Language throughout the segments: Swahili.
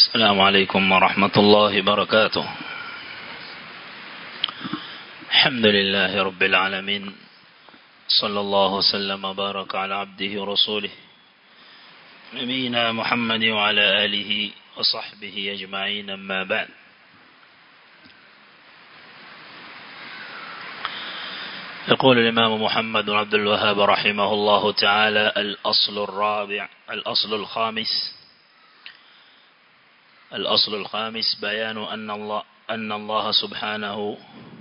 السلام عليكم ورحمة الله وبركاته الحمد لله رب العالمين صلى الله وسلم وبارك على عبده ورسوله نبينا محمد وعلى آله وصحبه أجمعين أما بعد يقول الإمام محمد بن عبد الوهاب رحمه الله تعالى الأصل الرابع الأصل الخامس الأصل الخامس بيان أن الله أن الله سبحانه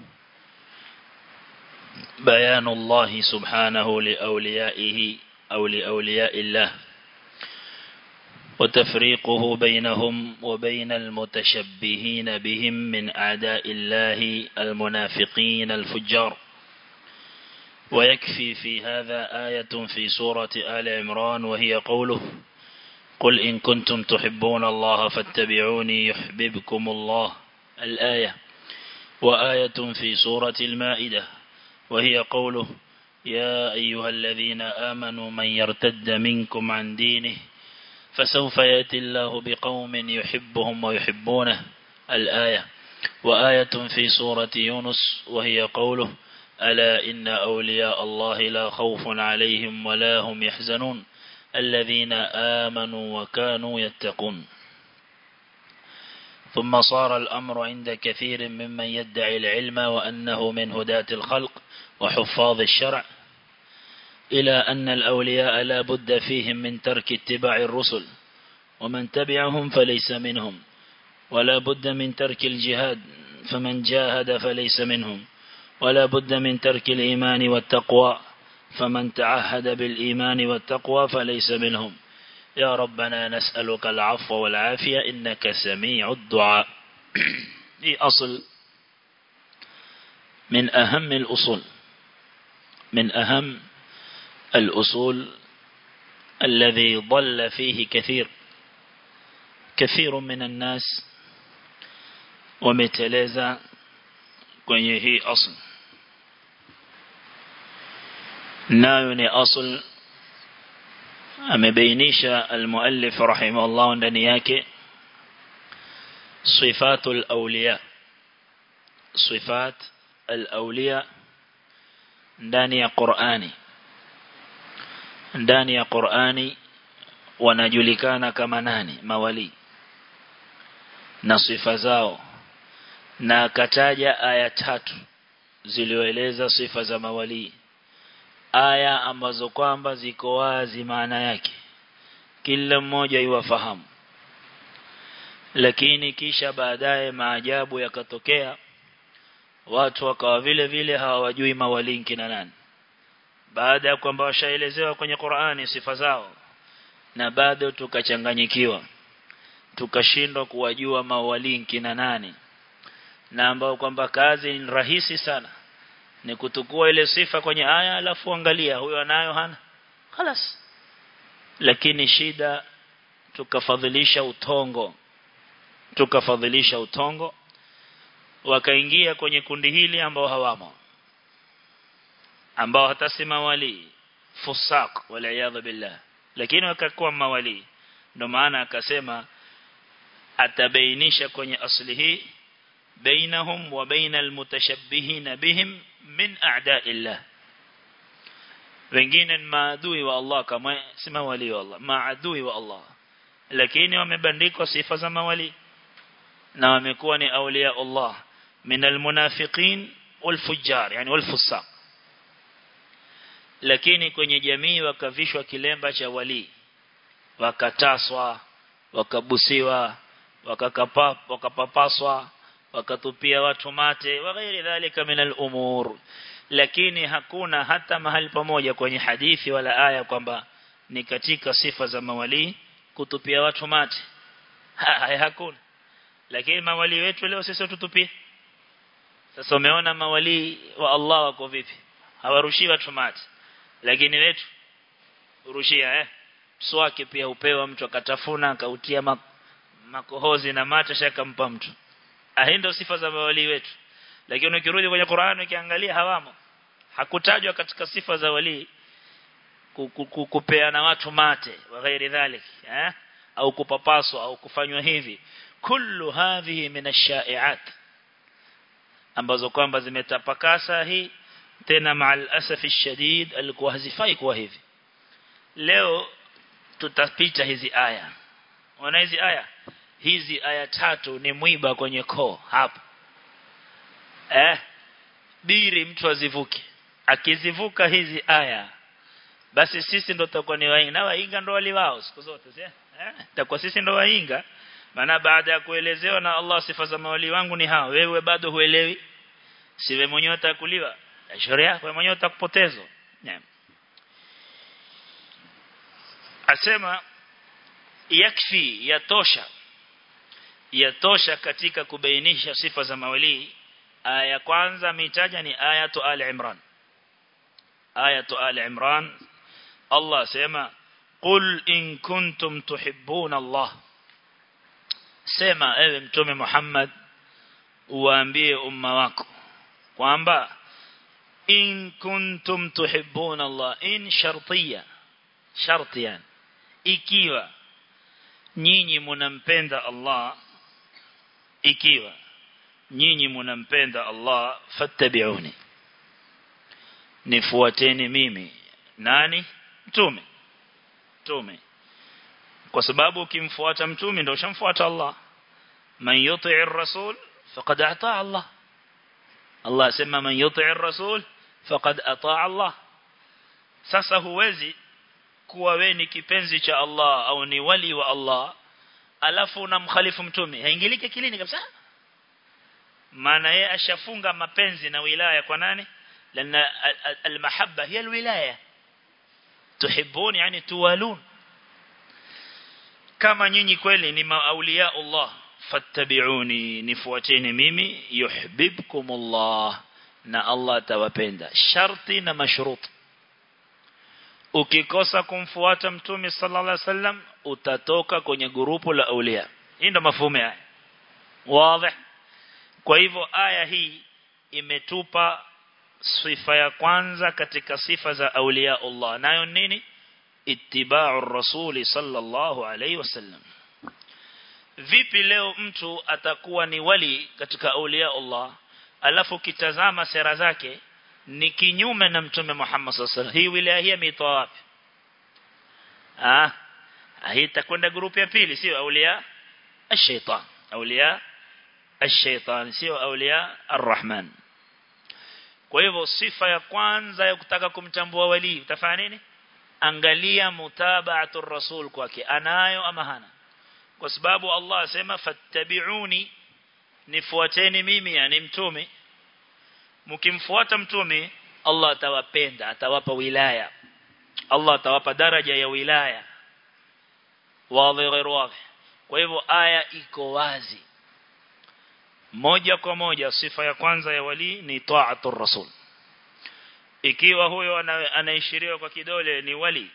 بيان الله سبحانه لأوليائه أو لأولياء الله وتفريقه بينهم وبين المتشبهين بهم من أعداء الله المنافقين الفجار ويكفي في هذا آية في سورة آل عمران وهي قوله قل إن كنتم تحبون الله فاتبعوني يحببكم الله الآية وآية في سورة المائدة وهي قوله يا أيها الذين آمنوا من يرتد منكم عن دينه فسوف يأتي الله بقوم يحبهم ويحبونه الآية وآية في سورة يونس وهي قوله ألا إن أولياء الله لا خوف عليهم ولا هم يحزنون الذين آمنوا وكانوا يتقون ثم صار الأمر عند كثير ممن يدعي العلم وأنه من هداة الخلق وحفاظ الشرع إلى أن الأولياء لا بد فيهم من ترك اتباع الرسل ومن تبعهم فليس منهم ولا بد من ترك الجهاد فمن جاهد فليس منهم ولا بد من ترك الإيمان والتقوى فمن تعهد بالإيمان والتقوى فليس منهم يا ربنا نسألك العفو والعافية إنك سميع الدعاء دي أصل من أهم الأصول من أهم الأصول الذي ضل فيه كثير كثير من الناس ومتلازا kwenye hii asl nayo ni asl amebainisha almuallif rahimahullah ndani yake sifatul awliya sifat al-awliya ndani ya Qur'ani ndani ya Qur'ani wanajulikana kama nani mawali na sifa zao na akataja aya tatu zilioeleza sifa za mawali aya ambazo kwamba ziko wazi maana yake kila mmoja iwafahamu lakini kisha baadaye maajabu yakatokea watu wakawa vile vile hawajui mawali kina nani baada ya kwamba washaelezewa kwenye Qur'ani sifa zao na bado tukachanganyikiwa tukashindwa kuwajua mawali kina nani na ambao kwamba kazi ni rahisi sana ni kutukua ile sifa kwenye aya alafu angalia huyo anayo hana خلاص lakini shida tukafadhilisha utongo tukafadhilisha utongo wakaingia kwenye kundi hili ambao hawamo ambao hatasema wali fusaq wala billah lakini wakakuwa mawali ndio maana akasema atabainisha kwenye asli hii بينهم وبين المتشبهين بهم من أعداء الله wengine maadui wa Allah kama sima wali wa Allah maadui wa Allah lakini wamebandikwa sifa za mawali na wamekuwa ni aulia Allah min almunafiqin walfujjar yani walfusaq lakini kwenye jamii wakavishwa kilemba cha wali wakataswa wakabusiwa wakakapa wakapapaswa wakatupia watu mate wa ghairi dhalika min al-umur lakini hakuna hata mahali pamoja kwenye hadithi wala aya kwamba ni katika sifa za mawali kutupia watu mate ha, hakuna lakini mawali wetu leo sisi tutupie sasa umeona mawali wa Allah wako vipi hawarushi watu mate lakini wetu urushia eh mswaki pia upewa mtu akatafuna akautia makohozi na mate shakampa mtu hii ndio sifa za mawali wetu lakini ukirudi kwenye Qur'an ukiangalia hawamo hakutajwa katika sifa za wali kupeana watu mate wa ghairi dhalik eh au kupapaswa au kufanywa hivi kullu hadhihi min ash-sha'i'at ambazo kwamba zimetapakasa hii tena ma'al asafi shadid alikuwa hazifai kuwa hivi leo tutapita hizi aya wana hizi aya hizi aya tatu ni mwiba kwenye koo hapo eh biri mtu azivuke akizivuka hizi aya basi sisi ndo tutakuwa ni wainga na wainga ndo wali wao siku zote si eh takuwa sisi ndo wainga maana baada ya kuelezewa na Allah sifa za mawali wangu ni hao wewe bado huelewi siwe mwenyewe utakuliwa shauri yako mwenyewe utakupotezwa yeah. asema yakfi yatosha yatosha katika kubainisha sifa za mawali aya kwanza mitaja ni ayatu al-imran ayatu al-imran Allah sema qul in kuntum tuhibbuna Allah sema ewe mtume Muhammad uwaambie umma wako kwamba in kuntum tuhibbuna Allah in shartiya shartiyan ikiwa nyinyi mnampenda Allah ikiwa nyinyi mnampenda Allah fattabi'uni nifuateni mimi nani mtume mtume kwa sababu ukimfuata mtume ndio ushamfuata Allah man yuti'ir rasul faqad ata Allah Allah asema man yuti'ir rasul faqad ata Allah sasa huwezi kuwa we ni kipenzi cha Allah au ni wali wa Allah alafu unamkhalifu mtume haingilike kilini kabisa maana yeye ashafunga mapenzi na wilaya kwa nani لأن المحبة هي الولاية تحبون يعني توالون kama nyinyi kweli ni maulia Allah fattabi'uni nifuateni mimi yuhibbukumullah na Allah atawapenda sharti na mashrut ukikosa kumfuata mtume sallallahu alaihi wasallam utatoka kwenye grupu la aulia hii ndo mafumo haya wazi kwa hivyo aya hii imetupa sifa ya kwanza katika sifa za aulia Allah nayo nini ittiba'u rasuli sallallahu alayhi wasallam vipi leo mtu atakuwa ni wali katika aulia Allah alafu kitazama sera zake ni kinyume na mtume Muhammad sallallahu alaihi wasallam hii wilaya hii ameitoa wapi ah hii itakwenda grupu ya pili sio aulia ash-shaytan aulia ash-shaytan sio aulia ar-rahman kwa hivyo sifa ya kwanza ya kutaka kumtambua wali utafanya nini angalia mutaba'atu rasul kwake anayo ama hana kwa sababu Allah asema fattabi'uni nifuateni mimi yani mtume mkimfuata mtume Allah atawapenda atawapa wilaya Allah atawapa daraja ya wilaya wazi ghairu wazi kwa hivyo aya iko wazi moja kwa moja sifa ya kwanza ya wali ni ta'atur rasul ikiwa huyo anaishiriwa kwa kidole ni wali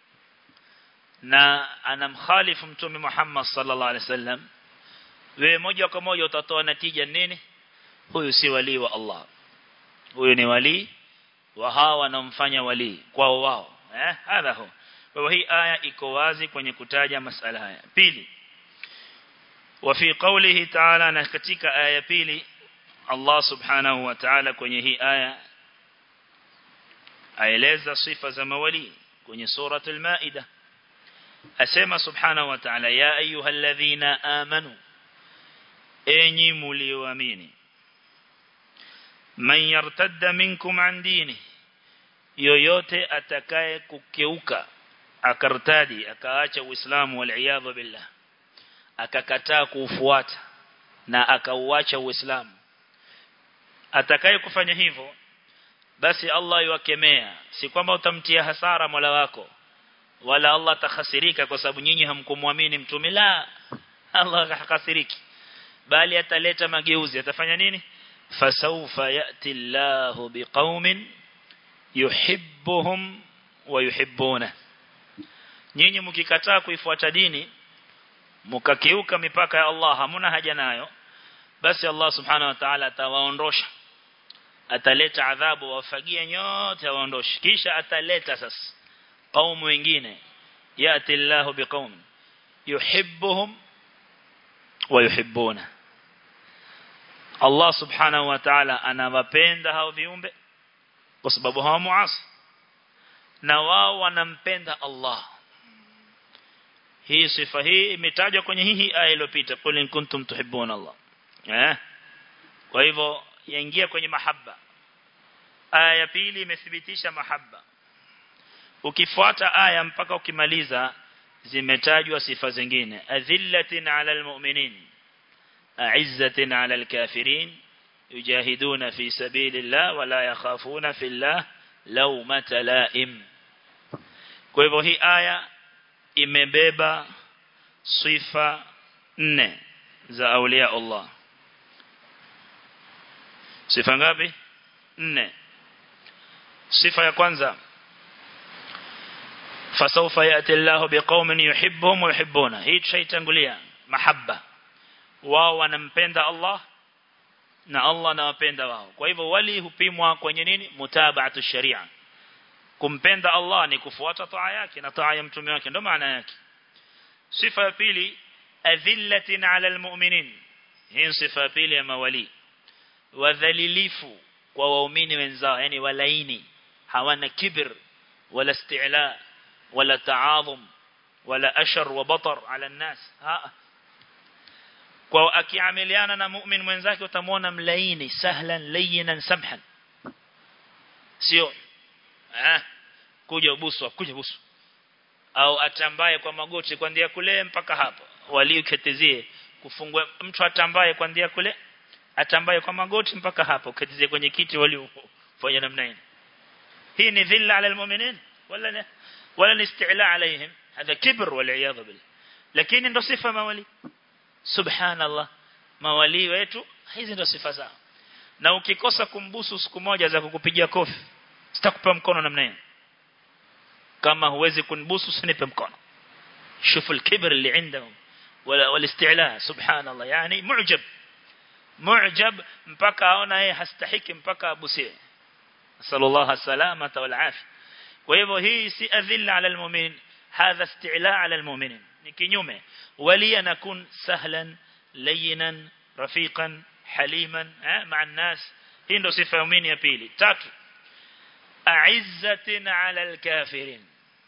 na anamkhalifu mtume Muhammad sallallahu alaihi wasallam wewe moja kwa moja utatoa natija nini huyu si wali wa Allah huyu ni wali wa hawa wanamfanya wali kwao wao eh hadha hu kwa hii aya iko wazi kwenye kutaja masala haya pili وفي قوله تعالى na katika aya pili Allah subhanahu wa ta'ala kwenye hii aya aeleza sifa za mawali kwenye suratul maida asema subhanahu wa ta'ala ya ayyuhalladhina amanu enyi mlioamini man yartadda minkum an dini yoyote atakaye kukeuka akartadi akaacha uislamu wal iyadhu billah akakataa kuufuata na akauacha uislamu atakaye kufanya hivyo basi Allah yuwakemea si kwamba utamtia hasara Mola wako wala Allah takhasirika kwa sababu nyinyi hamkumwamini mtume la Allah hakasiriki bali ataleta mageuzi atafanya nini fasawfa yati Allahu biqaumin yuhibbuhum wa yuhibbuna nyinyi mkikataa kuifuata dini mkakiuka mipaka ya Allah hamuna haja nayo basi Allah subhanahu wa ta'ala atawaondosha ataleta adhabu wafagia nyote waondoshe kisha ataleta sasa kaumu wengine yati Allahu biqaum yuhibbuhum wa yuhibbuna Allah subhanahu wa ta'ala anawapenda hao viumbe kwa sababu hawamuasi na wao wanampenda Allah hii sifa hii imetajwa kwenye hii aya iliyopita qul in kuntum tuhibbuna Allah eh kwa hivyo yaingia kwenye mahaba aya ya pili imethibitisha mahaba ukifuata aya mpaka ukimaliza zimetajwa sifa zingine adhillatin ala almu'minin a'izzatin ala alkafirin yujahiduna fi sabilillah wala yakhafuna fillah lawmata la'im kwa hivyo hii aya imebeba sifa nne za aulia Allah sifa ngapi nne sifa ya kwanza fasawfa yati Allahu biqaumin yuhibbuhum wa yuhibbuna hii tushaitangulia mahabba wao wanampenda Allah na Allah anawapenda wao kwa hivyo wali hupimwa kwenye nini mutaba'atu sharia kumpenda Allah ni kufuata taa yake na taa ya mtume wake ndio maana yake sifa ya pili adhillatin 'ala almu'minin hii sifa ya pili ya mawali wadhalilifu kwa waumini wenzao yani walaini hawana kibir wala isti'la wala ta'adhum wala ashar wa batar 'ala an-nas kwa akiamiliana na mu'min mwenzake utamwona mlaini sahlan layyinan samhan sio eh kuja ubusu kuja busu au atambaye kwa magoti kuanzia kule mpaka hapo walioketizie kufungua mtu atambaye kuanzia kule atambaye kwa magoti mpaka hapo ketizie kwenye kiti waliofanya namna hii hii ni dhilla ala almu'minin wala ne wala ni isti'la alaihim hadha kibr wal iyad billah lakini ndo sifa mawali subhanallah mawali wetu hizi ndo sifa zao na ukikosa kumbusu siku moja za kukupigia kofi sitakupa mkono namna hiyo kama huwezi kunibusu usinipe mkono شوف الكبر اللي عندهم والاستعلاء سبحان الله يعني معجب معجب mpaka aona yeye hastahiki mpaka abusie sallallahu salamata wal afi kwa hivyo hii si adhilla ala almu'min hadha isti'la ala almu'minin ni kinyume wali anakun sahlan layyinan rafiqan haliman ma'a an-nas hii ndo sifa ya muumini ya pili tatu أعزة على الكافرين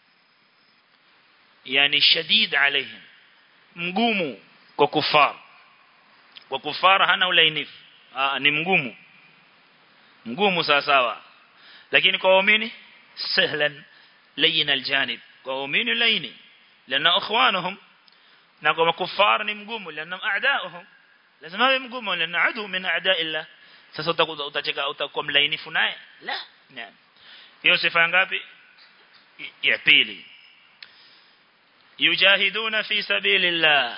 يعني شديد عليهم مقوموا وكفار وكفار هنا ulainifu ah ni mgumu mgumu sawa sawa lakini kwa waumini sahlan layin aljanib kwa waumini laini lana ikhwanuhum na kwa makufar ni mgumu lana a'daahum lazima awe mgumu lana adu min a'da'illah sasa utacheka utakuwa mlainifu naye la naam hiyo sifa ngapi ya pili yujahiduna fi sabilillah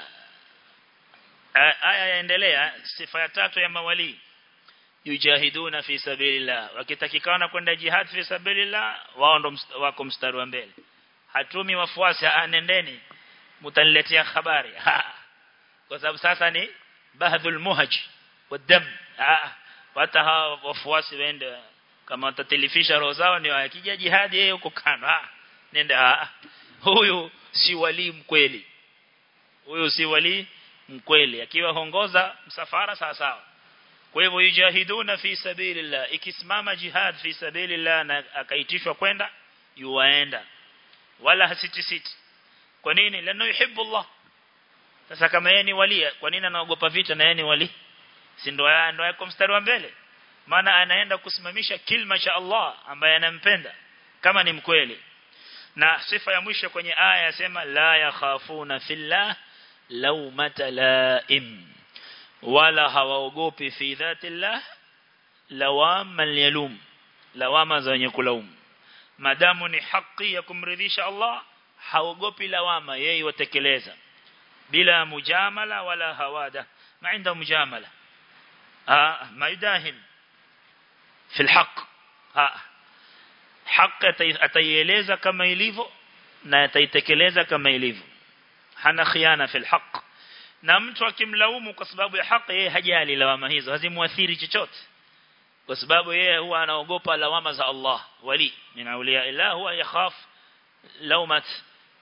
aya yaendelea sifa ya tatu ya mawali yujahiduna fi sabilillah wakitakikana kwenda jihad fi sabilillah wao ndo wako mstari wa mbele hatumi wafuasi anendeni mtaniletea habari kwa sababu sasa ni bahdhul muhaj wadam hata hawa wafuasi waende kama watatilifisha roho zao ni akija jihadi yeye huko kando ah nenda ah huyu si wali mkweli huyu si wali mkweli akiwa hongoza msafara sawa sawa kwa hivyo yujahiduna fi sabilillah ikisimama jihad fi sabilillah na akaitishwa kwenda yuwaenda wala hasitisiti kwa nini lano yuhibbu Allah sasa kama yeye ni wali kwa nini anaogopa vita na yeye ni wali si ndo ndo yako mstari wa mbele maana anaenda kusimamisha kilma cha Allah ambaye anampenda kama ni mkweli na sifa ya mwisho kwenye aya yasema la yakhafuna fillah lawmata laim wala hawaogopi fi dhatillah lawama yalum lawama za wenye kulaumu madamu ni haki ya kumridhisha Allah haogopi lawama yeye watekeleza bila mujamala wala hawada ma inda mujamala ah maidahin في الحق ها حق ataieleza kama ilivyo na ataitekeleza kama ilivyo hana khiana fil haq na mtu akimlaumu kwa sababu ya haki yeye hajali lawama hizo hazimuathiri chochote kwa sababu yeye huwa anaogopa lawama za Allah wali min awliya illah huwa yakhaf lawmat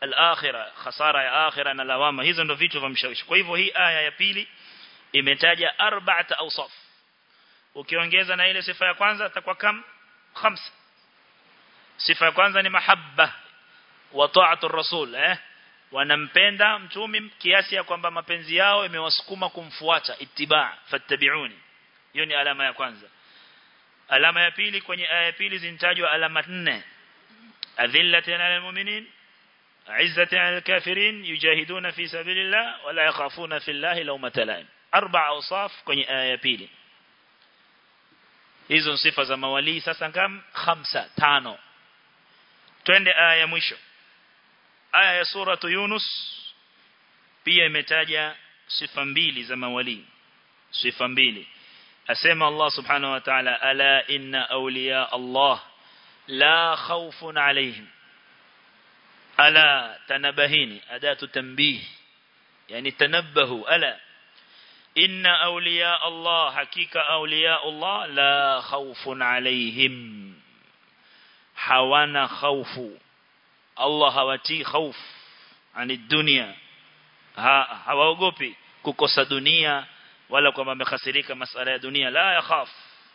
al-akhirah khasara ya akhirah na lawama hizo ndo vitu vimshawishi kwa hivyo hii aya ya pili imetaja arba'at awsaf ukiongeza na ile sifa ya kwanza itakuwa kam khamsa sifa ya kwanza ni mahabba wa ta'atu rasul eh wanampenda mtume kiasi ya kwamba mapenzi yao imewasukuma kumfuata ittiba fattabi'uni hiyo ni alama ya kwanza alama ya pili kwenye aya ya pili zinatajwa alama nne adhillatan 'alal mu'minin عزة على الكافرين يجاهدون في سبيل الله ولا يخافون في الله لومة لائم أربع أوصاف kwenye aya ya pili hizo sifa za mawali sasa ngam khamsa tano twende aya ya mwisho aya ya sura Yunus pia imetaja sifa mbili za mawali sifa mbili asema Allah subhanahu wa ta'ala ala inna awliya Allah la khawfun alayhim ala tanabahini adatu tanbih yani tanabbahu ala inna awliya Allah hakika awliya Allah la khawfun alayhim hawana khawfu Allah hawati khawf ani dunia ha, hawaogopi kukosa dunia wala kwamba amekhasirika masala ya dunia la yakhaf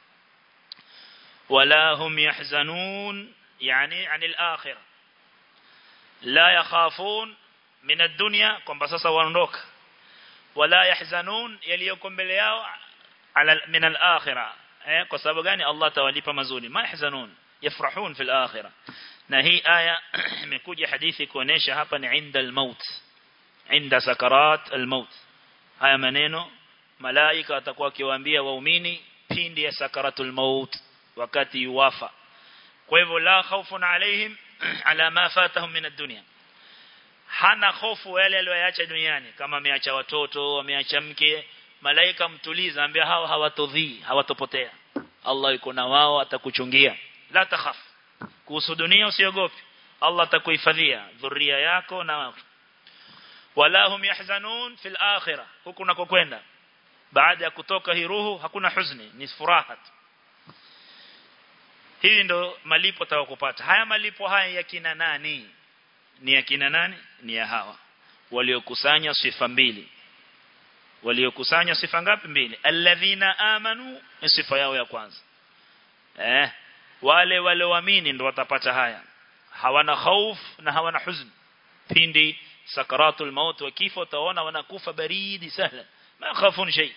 wala hum yahzanun yani anil akhirah la yakhafun min ad-dunya kwamba sasa waondoka wala yahzanun yaliyoko mbele yao ala min al-akhirah eh kwa sababu gani Allah tawalipa mazuri ma yahzanun yafrahun fil akhirah na hii aya imekuja hadithi kuonesha hapa ni inda al-maut inda sakarat al-maut haya maneno malaika watakuwa kiwaambia waumini pindi ya sakaratul maut wakati yuwafa kwa hivyo la khawfun alaihim ala ma fatahum min ad-dunya hana hofu yale aliyoacha duniani kama ameacha watoto ameacha mke malaika mtuliza ambia hao hawatodhii hawatopotea Allah yuko na wao atakuchungia la takhaf kuhusu dunia usiogope Allah atakuhifadhia dhuria yako na wako wala hum yahzanun fil akhirah huku nakokwenda baada ya kutoka hii ruhu hakuna huzuni ni furaha hii ndo malipo utakupata haya malipo haya ya kina nani ni ya kina nani ni ya hawa waliokusanya sifa mbili waliokusanya sifa ngapi mbili alladhina amanu ni sifa yao ya kwanza eh wale walioamini ndo watapata haya hawana khauf na hawana huzn pindi sakaratul maut wa kifo utaona wanakufa baridi sahla ma khafun shay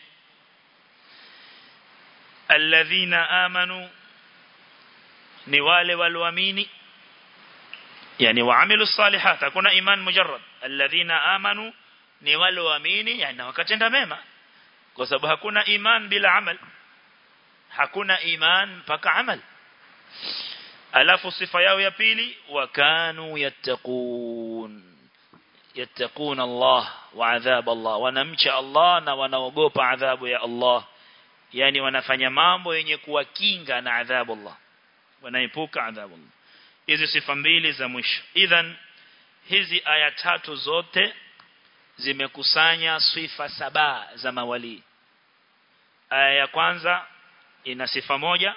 alladhina amanu ni wale walioamini yani waamilu salihat hakuna iman mujarrad alladhina amanu ni wale waamini yani wakatenda mema kwa sababu hakuna iman bila amal hakuna iman mpaka amal alafu sifa yao ya pili wakanu yattaqun yattaqun Allah wa adhab Allah wanamcha Allah na wanaogopa adhabu ya Allah yani wanafanya mambo yenye kuwakinga na adhabu Allah wanaepuka adhabu Allah hizi sifa mbili za mwisho idhan hizi aya tatu zote zimekusanya sifa saba za mawali aya ya kwanza ina sifa moja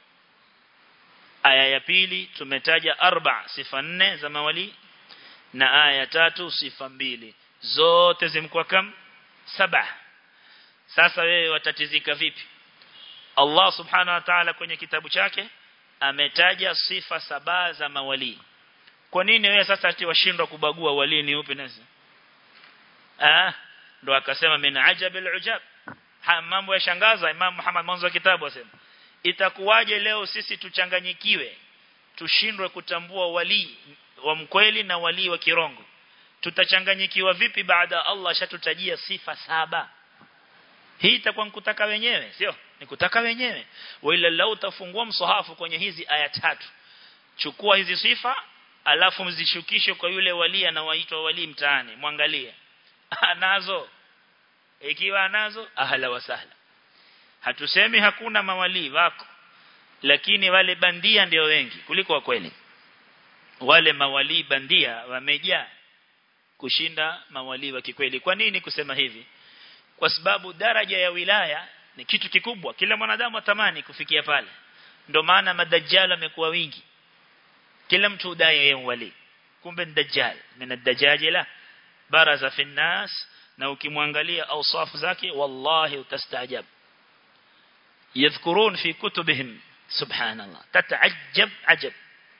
aya ya pili tumetaja arba sifa nne za mawali na aya ya tatu sifa mbili zote zimekuwa kam saba sasa wewe watatizika vipi Allah subhanahu wa ta'ala kwenye kitabu chake ametaja sifa saba za mawali kwa nini wewe sasa ati washindwa kubagua wali ni upi nasi ah ndo akasema min ajabil ujab mambo yashangaza Imam Muhammad mwanzo wa kitabu asema itakuwaje leo sisi tuchanganyikiwe tushindwe kutambua wali wa mkweli na wali wa kirongo tutachanganyikiwa vipi baada Allah shatutajia sifa saba hii itakuwa nikutaka wenyewe sio nikutaka wenyewe wala lau utafungua msahafu kwenye hizi aya tatu chukua hizi sifa alafu mzishukishe kwa yule wali anaoitwa wali mtaani mwangalie anazo ikiwa anazo ahla wasahla hatusemi hakuna mawali wako lakini wale bandia ndio wengi kuliko wa kweli wale mawali bandia wamejaa kushinda mawali wa kikweli kwa nini kusema hivi kwa sababu daraja ya wilaya ni kitu kikubwa kila mwanadamu atamani kufikia pale ndio maana madajjal amekuwa wingi kila mtu udai yeye wali kumbe dajjal min ad-dajajila baraza fi nas na ukimwangalia awsafu zake wallahi utastaajab yadhkurun fi kutubihim subhanallah tata'ajjab ajab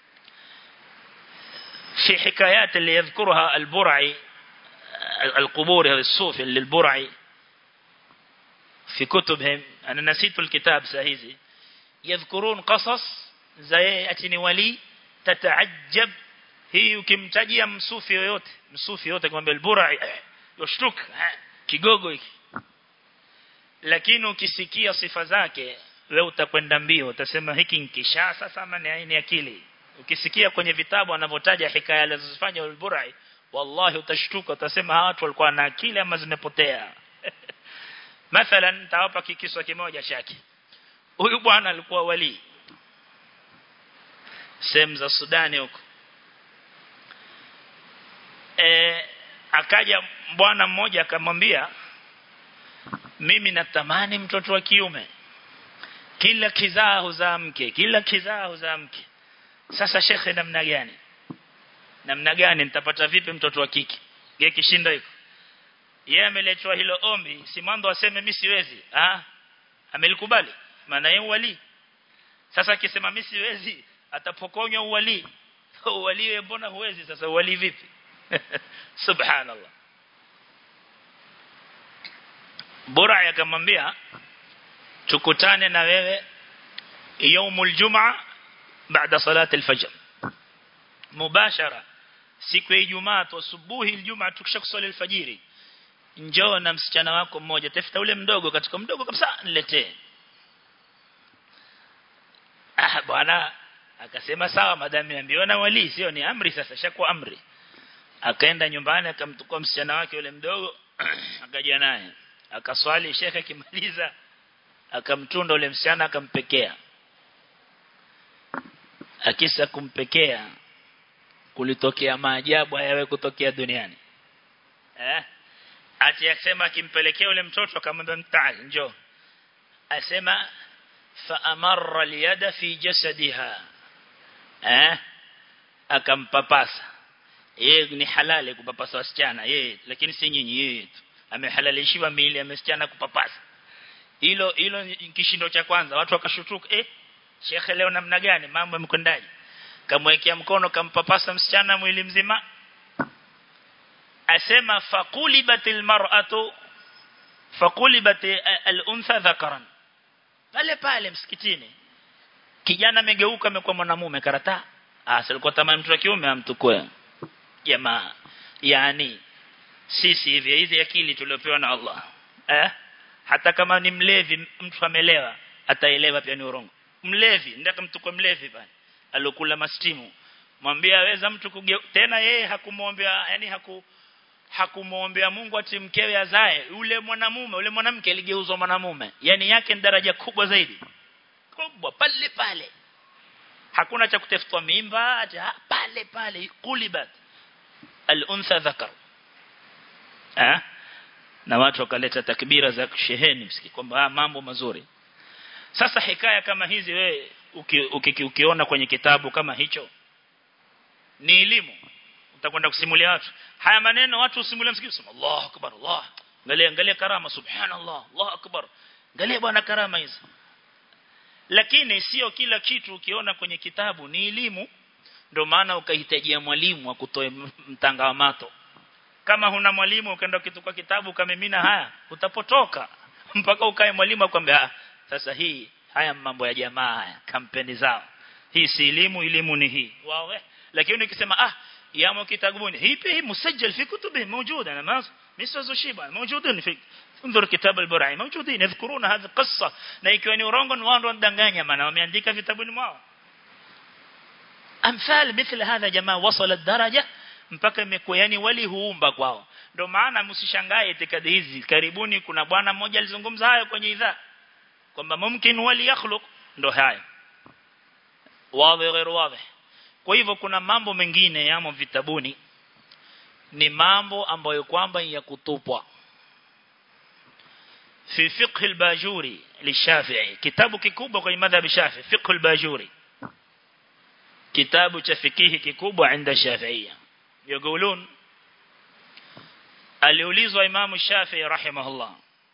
في حكايات اللي يذكرها البرعي القبور هذا الصوفي اللي البرعي في كتبهم أنا نسيت الكتاب سهيزي يذكرون قصص زي أتني ولي تتعجب hii ukimtajia msufi yoyote msufi yote kwamba al-Burai yoshtuka kigogo hiki lakini ukisikia sifa zake wewe utakwenda mbio utasema hiki nkisha sasa ama ni aini akili ukisikia kwenye vitabu anavyotaja hikaya alizofanya al-Burai wallahi utashtuka utasema hawa watu walikuwa na akili ama zimepotea mathalan nitawapa kikiswa kimoja chake huyu bwana alikuwa wali sehemu za Sudani huko e, akaja bwana mmoja akamwambia mimi natamani mtoto wa kiume kila kizaa huzaa mke kila kizaa huzaa mke sasa shekhe namna gani namna gani nitapata vipi mtoto wa kike yeye kishindo hiko yeye ameletwa hilo ombi si mwanzo aseme mimi siwezi ah amelikubali maana yeye wali sasa akisema mimi siwezi atapokonywa uwali uwali wewe mbona huwezi sasa uwali vipi subhanallah bora akamwambia tukutane na wewe يوم الجمعه بعد صلاه الفجر مباشره siku ya Ijumaa tu asubuhi Ijumaa tukisha kusali alfajiri njoo na msichana wako mmoja tafuta ule mdogo katika mdogo kabisa niletee ah bwana akasema sawa madami niambiwa na wali sio ni amri sasa shakuwa amri akaenda nyumbani akamtukua msichana wake yule mdogo akaja naye akaswali shekhe akimaliza akamtunda ule msichana akampekea akisa kumpekea kulitokea maajabu hayawe kutokea duniani eh ati akisema akimpelekea yule mtoto akamwambia mtaali njoo asema fa amarra liyada fi jasadiha eh akampapasa yeye ni halali kupapasa wasichana yeye lakini si nyinyi yeye tu amehalalishiwa miili ya msichana kupapasa hilo hilo kishindo cha kwanza watu wakashutuka eh shekhe leo namna gani mambo yamkwendaje kamwekea mkono kampapasa msichana mwili mzima asema faqulibatil mar'atu faqulibat al-untha dhakaran pale pale msikitini kijana amegeuka amekuwa mwanamume karata ah silikuwa tamani mtu wa kiume amtukue jamaa yani sisi hivi hizi akili tuliopewa na Allah eh hata kama ni mlevi mtu amelewa ataelewa pia ni urongo mlevi ndaka mtukue mlevi pale alokula mastimu mwambie aweza mtu kuge... tena yeye hakumuombea yani haku hakumuombea Mungu ati mkewe azae yule mwanamume yule mwanamke aligeuzwa mwanamume yani yake ni daraja kubwa zaidi kubwa pale pale hakuna cha kutafutwa mimba acha pale pale kulibat al-untha dhakar eh na watu wakaleta takbira za sheheni msiki kwamba mambo mazuri sasa hikaya kama hizi we uki, uki, ukiona kwenye kitabu kama hicho ni elimu utakwenda kusimulia watu haya maneno watu usimulia msikiti sema Allahu akbar Allah angalia angalia karama subhanallah Allahu akbar angalia bwana karama hizi lakini sio kila kitu ukiona kwenye kitabu ni elimu ndio maana ukahitajia mwalimu akutoe mtanga wa mato kama huna mwalimu ukaenda kitukua kitabu kamimina haya utapotoka mpaka ukae mwalimu akwambia sasa hii haya mambo ya jamaa haya kampeni zao hii si elimu elimu ni hii wao lakini ukisema ah yamo kitabuni hii pia musajjal fi kutubi موجوده انا ما مش شيبه موجودين في انظر كتاب البرعي موجودين يذكرون هذه القصه na ikiwa ni urongo ni wao ndanganya maana wameandika vitabuni mwao amthal mithla hadha jamaa wasala daraja mpaka imekuwa yani wali huumba kwao ndio maana msishangae itikadi hizi karibuni kuna bwana mmoja alizungumza hayo kwenye idhaa kwamba mumkin wali yakhluq ndo haya wazi غير wazi kwa hivyo kuna mambo mengine yamo vitabuni ni mambo ambayo kwamba ya kutupwa fi fiqh al-bajuri lishafi'i kitabu kikubwa kwenye madhhab shafi'i fiqh al-bajuri kitabu cha fikihi kikubwa inda shafi'ia يقولون aliulizwa Imam Shafi'i rahimahullah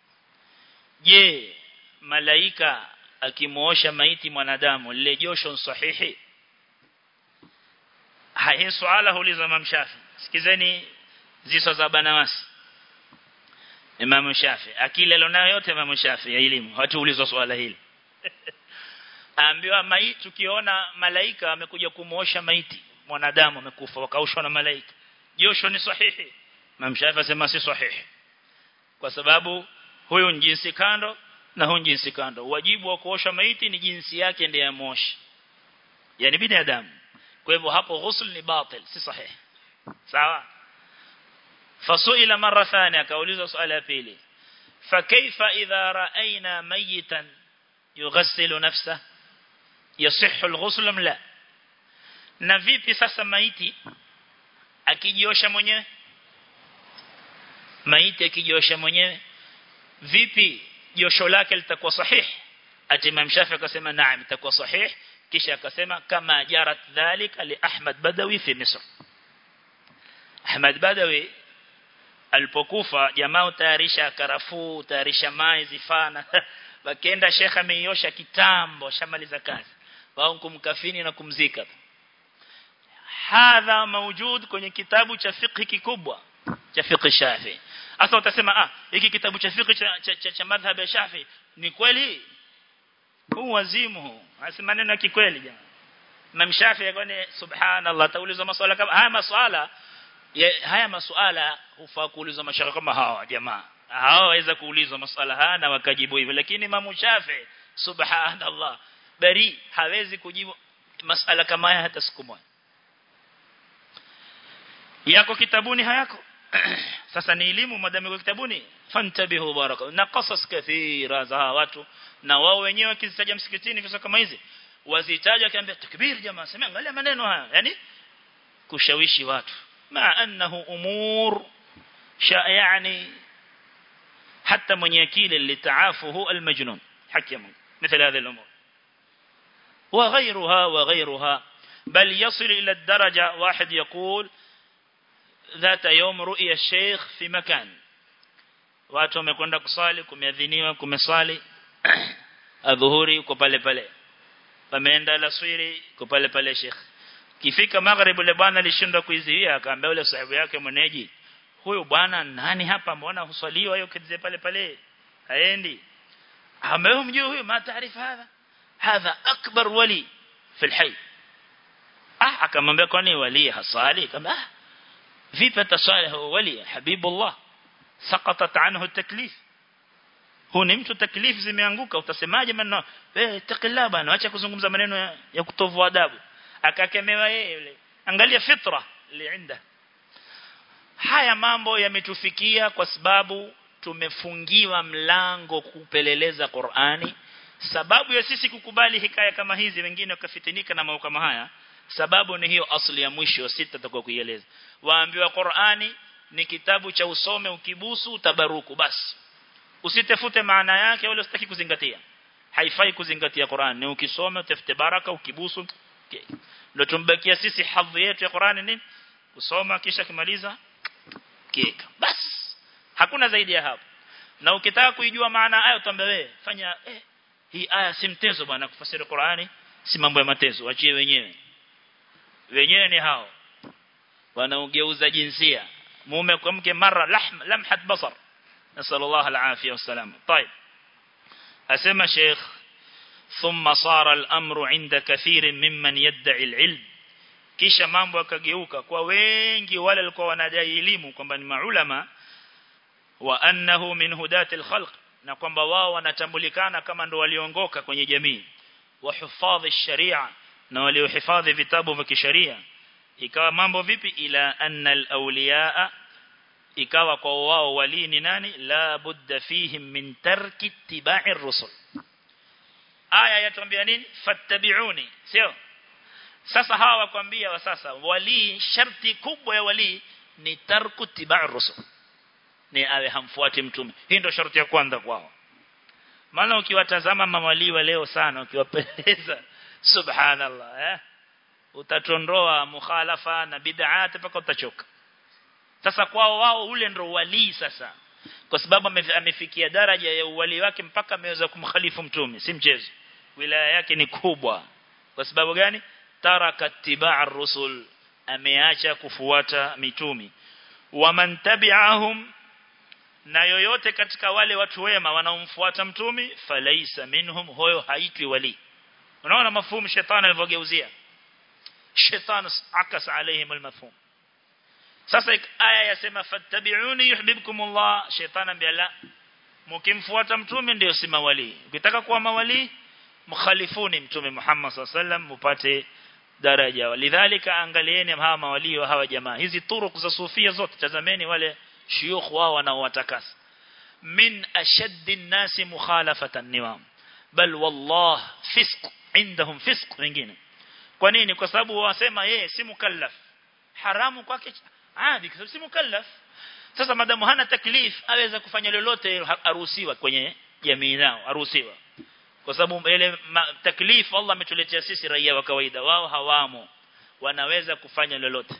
je malaika akimuosha maiti mwanadamu lile josho sahihi hii swala huulizwa Imam Shafi'i sikizeni ziso za banawasi Imam Shafi'i akili alionayo yote Imam Shafi'i ya elimu hatuulizwa swala hili Aambiwa maiti tukiona malaika amekuja kumuosha maiti mwanadamu amekufa wakaushwa na malaika josho ni sahihi Imam Shafi'i asema si sahihi kwa sababu huyu ni jinsi kando na huyu jinsi kando wajibu wa kuosha maiti ni jinsi yake ndiye amoshi yani binadamu kwa hivyo hapo ghusl ni batil si sahihi sawa fasuila mara thania akaulizwa swali la pili فكيف إذا رأينا ميتا يغسل نفسه يصح الغسل ام لا na vipi sasa maiti akijiosha mwenyewe maiti akijiosha mwenyewe vipi josho lake litakuwa sahihi ati Imam Shafi akasema naam itakuwa sahihi kisha akasema kama jarat dhalika li Ahmad Badawi fi Misr Ahmad Badawi alipokufa jamaa utayarisha karafuu utayarisha mai zifana wakaenda shekha ameiosha kitambo shamaliza kazi wao kumkafini na kumzika hadha mawjud kwenye kitabu cha fiqh kikubwa cha fiqh Shafi sasa utasema ah hiki kitabu cha fiqh cha, cha, cha, cha madhhab ya Shafi ni kweli huu wazimu hasi maneno ya kikweli jamaa Imam Shafi kwani subhanallah taulizwa maswala kama haya maswala ya, haya masuala hufaa kuulizwa mashaka kama hawa jamaa hawa waweza kuulizwa maswala haya na wakajibu hivyo lakini Imam Shafi subhanallah bari hawezi kujibu masala kama haya hata siku moja yako kitabuni hayako sasa ni elimu madamu kwa kitabuni fantabihu baraka na qasas kathira za watu na wao wenyewe wakizitaja msikitini visa kama hizi wazitaja akiambia takbir jamaa sema angalia maneno haya yani kushawishi watu ma annahu umur sha yani حتى من يكيل اللي تعافه المجنون حكم مثل هذه الأمور وغيرها وغيرها بل يصل إلى الدرجة واحد يقول ذات يوم رؤيا الشيخ في مكان watu wamekwenda kusali kumeadhiniwa kumesali adhuhuri uko pale pale pameenda laswiri uko pale pale sheikh kifika maghrib yule bwana alishindwa kuizuia akaambia yule sahibu yake mweneji huyu bwana nani hapa mbona husaliwa hiyo kidzee pale pale haendi ambaye mjui huyu ma taarifa hadha hadha akbar wali fi alhayy ah akamwambia kwani wali hasali kama ah vipi atasali huyo wali habibullah saqatat anhu taklif huu ni mtu taklif zimeanguka utasemaje maneno eh takilla bana acha kuzungumza maneno ya, ya kutovu adabu akakemewa yeye yule angalia fitra liinda haya mambo yametufikia kwa sababu tumefungiwa mlango kupeleleza Qur'ani sababu ya sisi kukubali hikaya kama hizi wengine wakafitinika na mambo kama haya sababu ni hiyo asli ya mwisho sita tutakuwa kuieleza waambiwa Qur'ani ni kitabu cha usome ukibusu utabaruku basi usitafute maana yake wala usitaki kuzingatia haifai kuzingatia Qur'an ni ukisoma utafute baraka ukibusu okay. ndio tumbakia sisi hadhi yetu ya Qur'ani nini kusoma kisha kimaliza kika basi hakuna zaidi ya hapo na ukitaka kuijua maana aya utaambia wewe fanya eh, hii aya si mtezo bwana kufasiri Qur'ani si mambo ya matezo achie wenyewe wenyewe ni hao wanaogeuza jinsia mume kwa mke mara lahm lamhat basar nasallallahu alafia wasalam طيب asema sheikh ثم صار الامر عند كثير ممن يدعي العلم kisha mambo yakageuka kwa wengi wale walikuwa wanadai elimu kwamba ni maulama wa annahu min hudati alkhalq na kwamba wao wanatambulikana kama ndo waliongoka kwenye jamii wa hifadhi sharia na waliohifadhi vitabu vya kisheria ikawa mambo vipi ila anna alawliyaa ikawa kwa wao wali ni nani la budda fihim min tarki ittiba'i ar-rusul aya yatuambia nini fattabi'uni sio sasa hawa wakwambia wa sasa wali sharti kubwa ya wali ni tarku tibai rusul ni awe hamfuati mtume hii ndio sharti ya kwanza kwao maana ukiwatazama mawali wa leo sana ukiwapeleza subhanallah eh utatondoa mukhalafa na bid'at mpaka utachoka sasa kwao wao ule ndo wali sasa kwa sababu amefikia daraja ya uwali wake mpaka ameweza kumkhalifu mtume si mchezo wilaya yake ni kubwa kwa sababu gani taraka tibaa rusul ameacha kufuata mitumi waman tabi'ahum na yoyote katika wale watu wema wanaomfuata mtumi falaisa minhum huyo haitwi wali unaona mafhumu shetani alivyogeuzia shetani akas alaihim almafhum sasa aya yasema fattabi'uni yuhibbukumullah shetani ambia la mkimfuata mtume ndio si mawali ukitaka kuwa mawali mkhalifuni mtume Muhammad sallam mupate daraja walidhalika angalieni hawa mawali wa hawa jamaa hizi turuku za sufia zote tazameni wale shuyukh wao wanaowatakasa min ashaddi nasi mukhalafatan niwam bal wallah fisq indahum fisq wengine kwa nini kwa sababu wasema yeye si mukallaf haramu kwake adi kwa sababu si mukallaf sasa madamu hana taklif aweza kufanya lolote aruhusiwa kwenye jamii nao aruhusiwa kwa sababu ile taklif Allah ametuletea sisi raia wa kawaida wao hawamo wanaweza kufanya lolote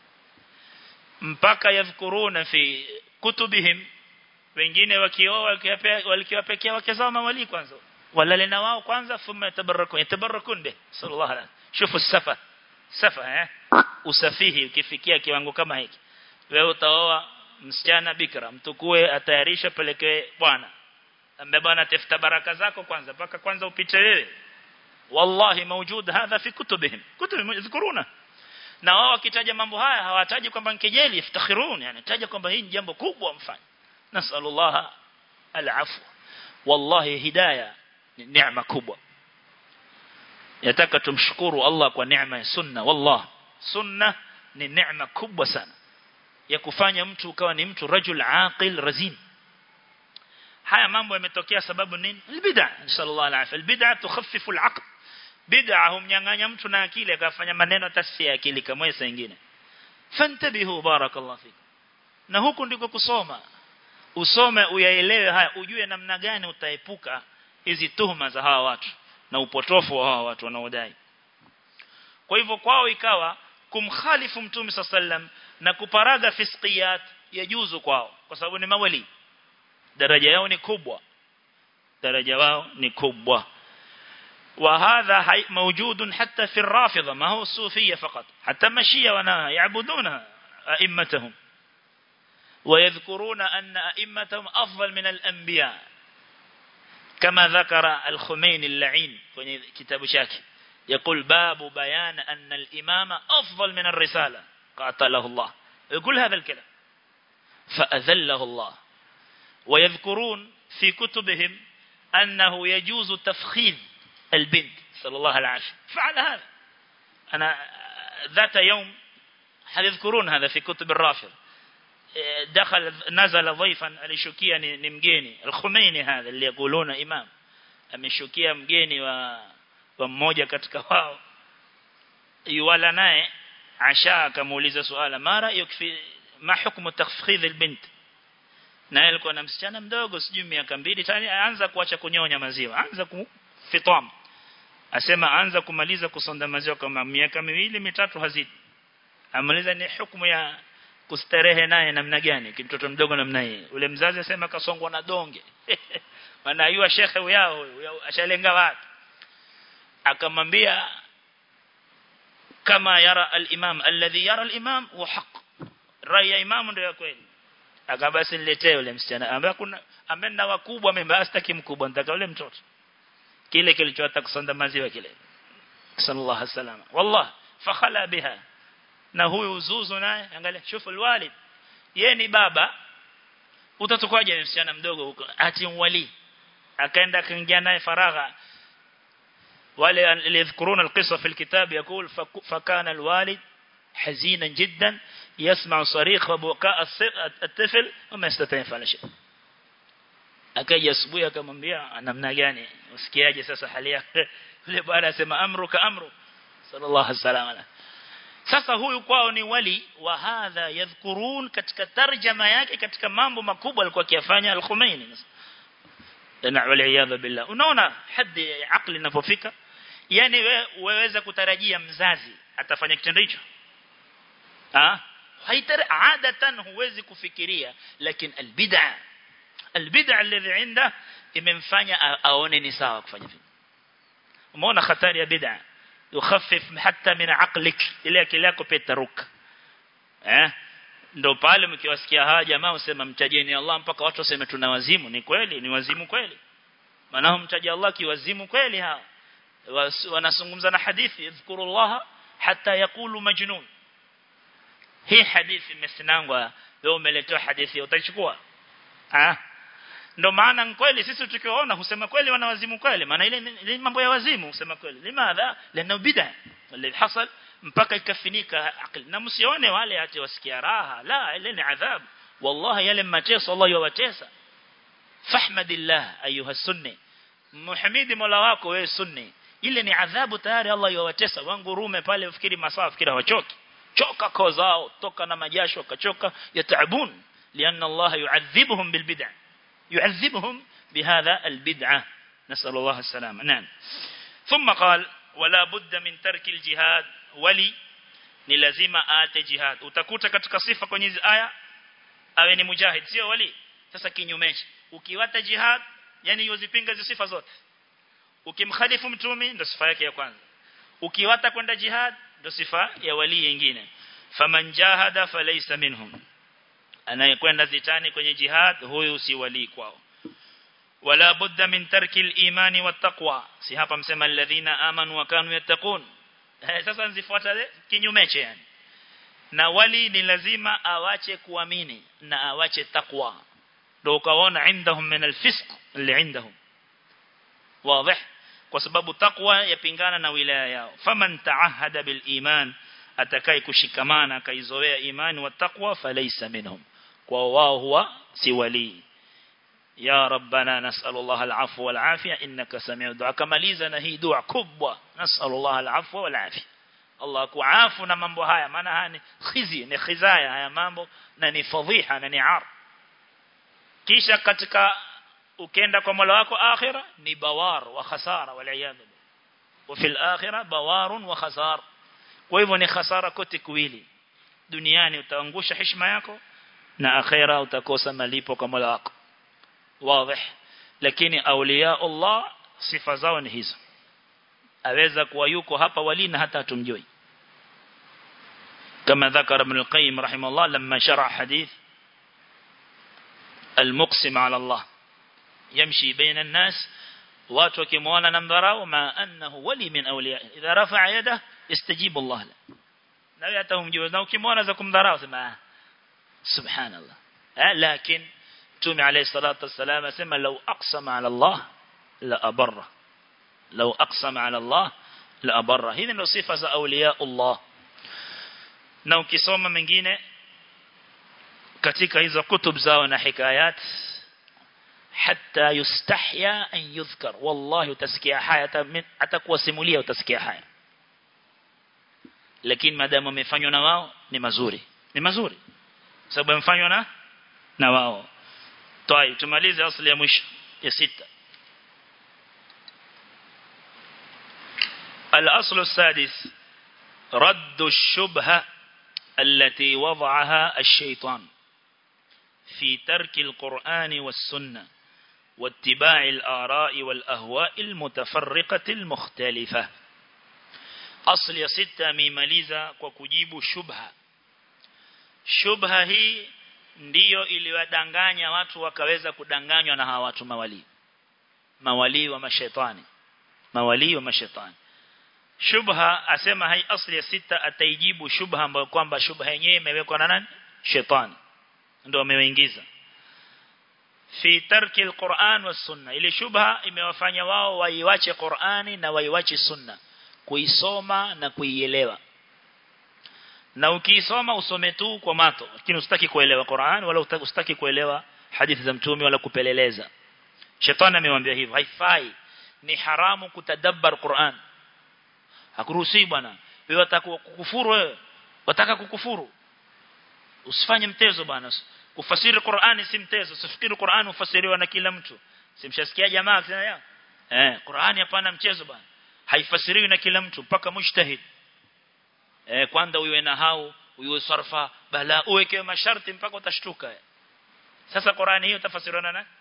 mpaka yadhkuruna fi kutubihim wengine wakioa walikiwapekea wake zao mawali kwanza walale na wao kwanza thumma yatabarakun yatabarakun be sallallahu alaihi shufu safa safa eh usafihi ukifikia kiwango kama hiki wewe utaoa msichana bikra mtukue atayarisha pelekee bwana ambaye bwana tafuta baraka zako kwanza paka kwanza upite wewe wallahi mawjud hadha fi kutubihim kutubihim yadhkuruna na wao wakitaja mambo haya hawataji kwamba nkejeli iftakhirun yani taja kwamba hii ni jambo kubwa mfanye nasallallahu alafu wallahi hidayah ni neema kubwa yataka tumshukuru Allah kwa neema ya sunna wallah sunna ni neema kubwa sana ya kufanya mtu ukawa ni mtu rajul aqil razin haya mambo yametokea sababu nini albid'a sallallahu alaihi albid'a tukhaffifu alaql bid'a humnyang'anya mtu na akili akafanya maneno tasfia akili kama saa nyingine fantabihu barakallahu fikum na huku ndiko kusoma usome uyaelewe haya ujue namna gani utaepuka hizi tuhuma za hawa watu na upotofu wa hawa watu wanaodai kwa hivyo kwao ikawa kumkhalifu mtume sallam na kuparaga fisqiyat yajuzu kwao kwa sababu ni mawali daraja yao ni kubwa daraja wao ni kubwa وهذا موجود حتى في الرافضة ما هو الصوفية فقط حتى مشية وانا يعبدون أئمتهم ويذكرون أن أئمتهم أفضل من الأنبياء كما ذكر الخمين اللعين في كتاب شاكي يقول باب بيان أن الإمام أفضل من الرسالة قاتله الله يقول هذا الكلام فأذله الله ويذكرون في كتبهم أنه يجوز تفخيذ البنت صلى الله عليه وسلم فعل هذا أنا ذات يوم يذكرون هذا في كتب الرافض دخل نزل ضيفا alishukia ni mgeni al-Khumeini hadha اللي يقولون imam ameshukia mgeni wa wa mmoja katika wao yuwala naye asha akamuuliza swala mara yukfi ma hukumu takhfidh albint na alikuwa na msichana mdogo sijui miaka mbili tani aanza kuacha kunyonya maziwa anza kufitam asema anza kumaliza kusonda maziwa kama miaka miwili mitatu hazidi amaliza ni hukumu ya kustarehe naye namna gani mtoto mdogo namna hii ule mzazi asema kasongwa na donge maana yua shekhe yao ashalenga watu akamwambia kama yara al-imam alladhi yara al-imam wa haq rai ya imam ndio ya kweli akabasi niletee yule msichana ambaye kuna ambaye na wakubwa mimi basi mkubwa nataka yule mtoto kile kilichotaka kusonda maziwa kile sallallahu alaihi wasallam wallah fakhala biha na huyu uzuzu naye angalia shufu alwalid yeye ni baba utatokaje msichana mdogo huko ati wali akaenda akaingia naye faragha wale aliyadhkuruna alqissa fi alkitab يقول فكان الوالد حزينا جدا يسمع صريخ وبكاء الطفل وما يستطيع يفعل شيء akaja asubuhi akamwambia namna gani usikiaje sasa hali yake yule bwana asema amruka amru sallallahu alaihi wasallam sasa huyu kwao ni wali wa hadha yadhkurun katika tarjama yake katika mambo makubwa alikuwa akiyafanya al-Khumeini na wal billah unaona hadi akili inapofika yani wewe waweza kutarajia mzazi atafanya kitendo hicho ah haitari adatan huwezi kufikiria lakini albid'a albid'a alladhi inda imemfanya aone ni sawa kufanya vile umeona hatari ya bid'a yukhaffif hatta min aqlik ile akili yako pia taruka eh ndo pale mkiwasikia hawa jamaa usema mtajeni Allah mpaka watu waseme tuna wazimu ni kweli ni wazimu kweli maana mtaja Allah kiwazimu kweli hawa wanazungumza na hadithi yadhkurullah hatta yakulu majnun hii hadithi imesinangwa wewe umeletewa hadithi utachukua ah ndo maana kweli sisi tukiwaona husema kweli wana wazimu kweli maana ile ni mambo ya wazimu husema kweli limadha lana bid'a اللي حصل mpaka ikafinika akili na msione wale hata wasikia raha la ile ni adhabu wallahi yale mateso Allah yawatesa fahmadillah ayuha sunni muhamidi mola wako wewe sunni ile ni adhabu tayari Allah yawatesa wangurume pale ufikiri masaa fikiri hawachoki choka koo zao toka na majasho kachoka yataabun lianna Allah yu'adhibuhum bilbid'a yu'adhibuhum bihadha albid'a نسأل الله السلامة نعم ثم قال ولا بد من ترك الجهاد wali ni lazima aate jihad utakuta katika sifa kwenye hizi aya awe ni mujahid sio wali sasa kinyume ukiwata jihad yani yozipinga hizo sifa zote ukimkhalifu mtume ndo sifa yake ya kwanza ukiwata kwenda jihad ndo sifa ya wali nyingine faman jahada falaysa minhum anayekwenda zitani kwenye jihad huyu si wali kwao wala budda min tarki al-imani wat-taqwa si hapa msema alladhina amanu wa kanu yattaqun sasa nzifuata kinyumeche yani na wali ni lazima awache kuamini na awache takwa ndio ukaona indahum min alfisq اللي عندهم واضح kwa sababu takwa yapingana na wilaya yao faman taahada bil iman atakai kushikamana akaizoea imani wa takwa falaysa minhum kwa wao huwa si wali ya rabbana nas'alullah al'afwa wal afia innaka sami'u du'a kamaliza na hii dua kubwa nas'alullah al'afwa wal afia Allah kuafu na mambo haya maana haya ni khizi ni khizaya haya mambo na ni fadhiha na ni ar kisha katika ukenda kwa Mola wako akhira ni bawar wa khasara wal iyad wa fil akhira bawarun wa khasar kwa hivyo ni khasara kote kuwili duniani utaangusha heshima yako na akhira utakosa malipo kwa Mola wako wazi lakini auliya Allah sifa zao ni hizo aweza kuwa yuko hapa wali na hata tumjui كما ذكر ابن القيم رحمه الله لما شرع حديث المقسم على الله يمشي بين الناس watu wakimwona na mdharau ma annahu wali min awliya idha rafa'a yada istajibu Allah la na wewe hata humjui na ukimwona za kumdharau sema subhanallah eh lakini Mtume عليه الصلاه والسلام asema law aqsama ala Allah la abarra law aqsama ala Allah la abarra hizi ndio sifa za awliya Allah na ukisoma mengine katika hizo kutub zao na hikayat hatta yustahya an yudhkar wallahi utasikia haya atakuwa simulia utasikia haya lakini madamu amefanywa na wao ni mazuri ni mazuri sababu amefanywa na na wao طيب tumalize asli ya mwisho ya sita الأصل السادس رد الشبهة التي وضعها الشيطان في ترك القرآن والسنة واتباع الآراء والأهواء المتفرقة المختلفة أصل يا ستة ميماليزا وكجيب شبهة شبهة هي ndiyo iliwadanganya watu wakaweza kudanganywa na hawa watu mawali mawali wa mashaitani mawali wa mashaitani shubha asema hai asli ya sita ataijibu shubha ambayo kwamba shubha yenyewe imewekwa na nani shetani ndio ameingiza fi tarki alquran was sunna ile shubha imewafanya wao waiwache Qur'ani na waiwache sunna kuisoma na kuielewa na ukiisoma usome tu kwa mato lakini usitaki kuelewa Qur'an wala usitaki kuelewa hadithi za mtume wala kupeleleza shetani amemwambia hivyo haifai ni haramu kutadabbar Qur'an hakuruhusi bwana wewe wataka kukufuru wewe wataka kukufuru usifanye mtezo bwana kufasiri Qur'ani si mtezo usifikiri Qur'ani ufasiriwa na kila mtu simshasikia jamaa akisema eh Qur'ani hapana mchezo bwana haifasiriwi na kila mtu mpaka mujtahid eh kwanza uwe na hau uwe sarfa bala uweke masharti mpaka utashtuka sasa Qur'ani hiyo tafasiriana na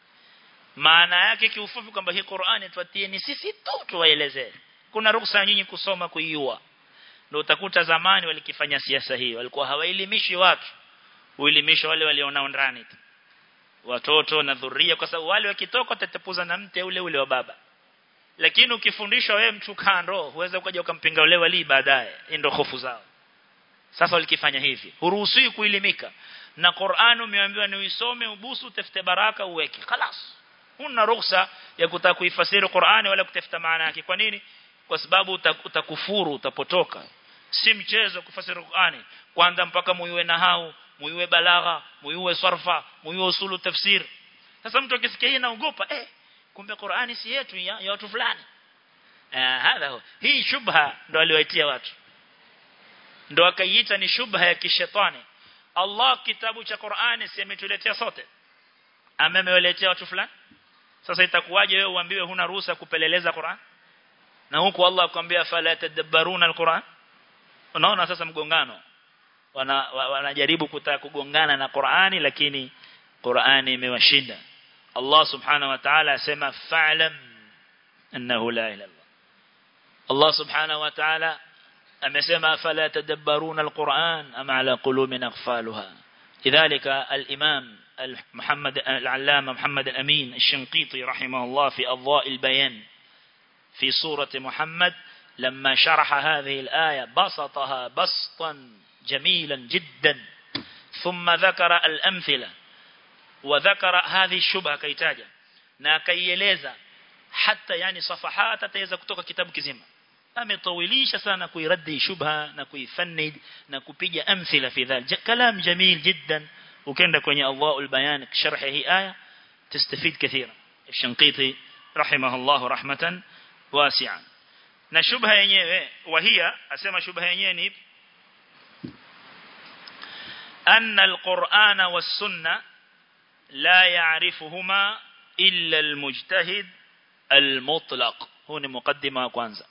maana yake kiufupi kwamba hii Qur'ani tuatie ni sisi tu tuwaelezee kuna ruhusa nyinyi kusoma kuiua ndio utakuta zamani walikifanya siasa hii walikuwa hawaelimishi watu uelimisha wale walionao ndani tu watoto na dhuria kwa sababu wale wakitoka tatapuza na mte ule ule wa baba lakini ukifundishwa wewe mtu kando huweza ukaja ukampinga ule wali baadaye ndio hofu zao sasa walikifanya hivi huruhusiwi kuelimika na Qur'an umeambiwa ni uisome ubusu utafute baraka uweke خلاص huna ruhusa ya kutaka kuifasiri Qur'ani wala kutafuta maana yake kwa nini kwa sababu utakufuru utapotoka si mchezo kufasiri Qur'ani kwanza mpaka muiwe na hau muiwe balagha muiwe sarfa muiwe usulu tafsir sasa mtu akisikia hii naogopa eh kumbe Qur'ani si yetu ya, ya watu fulani eh hadha hii shubha ndo aliwaitia watu ndo akaiita ni shubha ya kishetani Allah kitabu cha Qur'ani si ametuletea sote amemewaletea watu fulani sasa itakuwaje wewe uambiwe huna ruhusa kupeleleza Qur'an na huku Allah akwambia fala tadabbaruna alquran unaona sasa mgongano wanajaribu wana kutaka kugongana na Qur'ani lakini Qur'ani imewashinda Allah subhanahu wa ta'ala asema fa'lam annahu la ilaha illa Allah subhanahu wa ta'ala amesema fala tadabbaruna alquran am ala qulubin aghfalha lidhalika al-imam محمد العلامة محمد الأمين الشنقيطي رحمه الله في أضواء البيان في سورة محمد لما شرح هذه الآية بسطها بسطا جميلا جدا ثم ذكر الأمثلة وذكر هذه الشبهة كيتاجة ناكيلeza حتى يعني صفحات تتaweza kutoka kitabu kizima ametawilisha sana kuiradi shubha na kuifannid na kupiga amthila fi dhal kalam jamil jiddan ukenda kwenye Allahul Bayan sharh hii aya tastafid kathira الشنقيطي رحمه الله رحمة واسعة na shubha yenyewe wahia asema shubha yenyewe ni أن القرآن والسنة لا يعرفهما إلا المجتهد المطلق هو مقدمة وكوانزا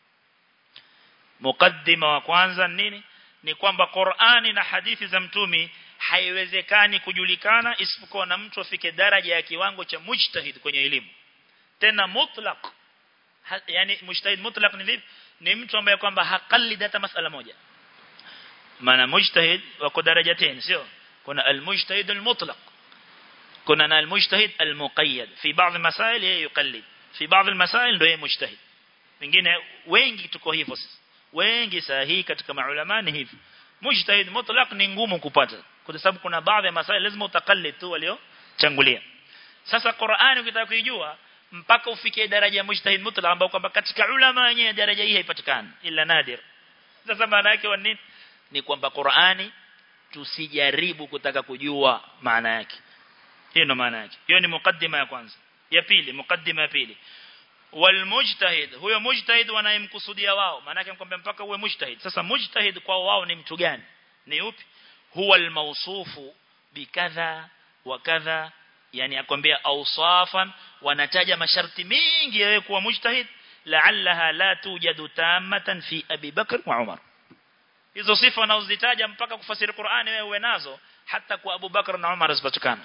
مقدمة وكوانزا nini ni kwamba Qur'ani na hadithi za mtumi haiwezekani kujulikana isipokuwa na mtu afike daraja ya kiwango cha mujtahid kwenye elimu tena mutlaq yani mujtahid mutlaq ni vipi ni mtu ambaye kwamba hakalida hata masala moja maana mujtahid wako darajatain sio kuna almujtahid almutlaq kuna na almujtahid almuqayyad fi baadhi masail yeye yuqallid fi baadhi masail ndio yeye mujtahid wengine wengi tuko hivyo wengi sahihi katika maulama ni hivi mujtahid mutlaq ni ngumu kupata kwa sababu kuna baadhi ya masail lazima utakallid tu waliochangulia sasa Qur'ani ukitaka kuijua mpaka ufikie daraja ya mujtahid mutlaq ambao kwamba katika ulama wenyewe daraja hii haipatikani ila nadir sasa maana yake nini ni kwamba Qur'ani tusijaribu kutaka kujua maana yake hiyo ndo maana yake hiyo ni mukaddima ya kwanza ya pili mukaddima ya pili walmujtahid huyo mujtahid wanayemkusudia wao maana yake mkwambia mpaka uwe mujtahid sasa mujtahid kwa wao ni mtu gani ni upi huwa almawsufu bikadha wa kadha yani akwambia awsafan wanataja masharti mingi yawe kuwa mujtahid la'allaha la tujadu tamatan fi Abi Bakr wa Umar hizo sifa unazozitaja mpaka kufasiri Qur'ani wewe uwe nazo hata kwa Abu Bakr na Umar zipatikana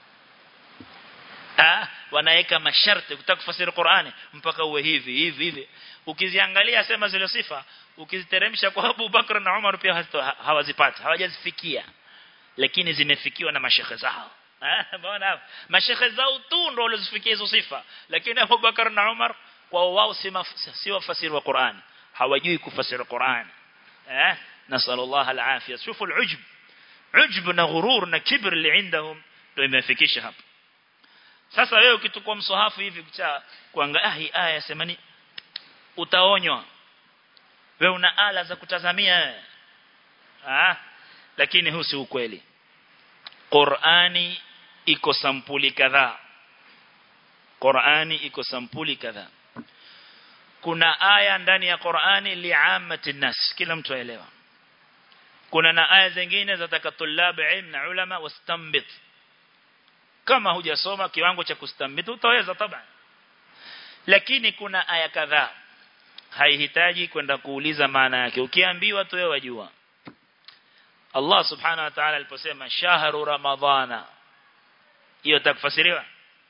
ah wanaweka masharti kutaka kufasiri Qur'ani mpaka uwe hivi hivi hivi ukiziangalia sema zile sifa ukiziteremsha kwa Abu Bakr na Umar pia hawazipata hawajazifikia lakini zimefikiwa na mashekhe zao Mbona hapo? Mashekhe zao tu ndio walizofikia hizo sifa. Lakini Abu Bakar na Umar kwa wao si wafasiri wa Qur'an. Hawajui kufasiri Qur'an. Eh? Nasallallahu al-afiyah. Shufu al-ujb. Ujb na ghurur na kibr li indahum ndio imefikisha hapo. Sasa wewe ukitukua msohafu hivi cha kuangalia hii aya semani utaonywa. Wewe una ala za kutazamia. Ah, lakini huu si ukweli. Qur'ani iko sampuli kadhaa Qur'ani iko sampuli kadhaa kuna aya ndani ya Qur'ani li'amati nas kila mtu aelewa kuna na aya zingine za takatulab ilm na ulama wastambit kama hujasoma kiwango cha kustambit utaweza taban lakini kuna aya kadhaa haihitaji kwenda kuuliza maana yake ukiambiwa tu wewe wajua Allah subhanahu wa ta'ala aliposema shahru ramadhana hiyo takufasiriwa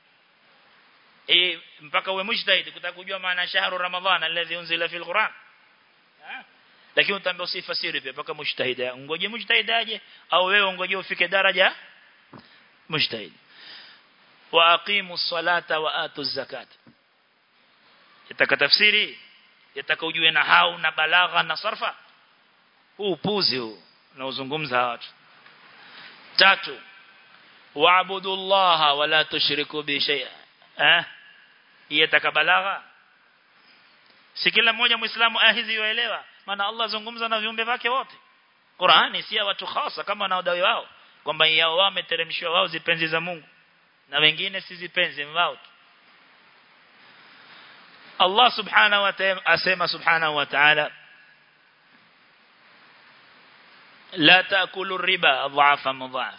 eh mpaka uwe mujtahid kutaka kujua maana shahru ramadhana alladhi unzila fil quran lakini utaambia usifasiri pia mpaka mujtahid ngoje mujtahid aje au wewe ngoje ufike daraja mujtahid wa aqimu salata wa atu zakat yataka tafsiri yataka ujue na hau na balagha na sarfa huu upuzi huu unaozungumza watu tatu waabudu Allah wala tushriku bi shay'a eh yataka balagha si kila mmoja muislamu ahizi yoelewa maana Allah zungumza na viumbe wake wote Qur'ani si ya watu hasa kama na wadai wao kwamba yao wao wameteremshwa wao zipenzi za Mungu na wengine si zipenzi wao Allah subhanahu wa ta'ala asema subhanahu wa ta'ala la taakulu riba adhafa mudhaf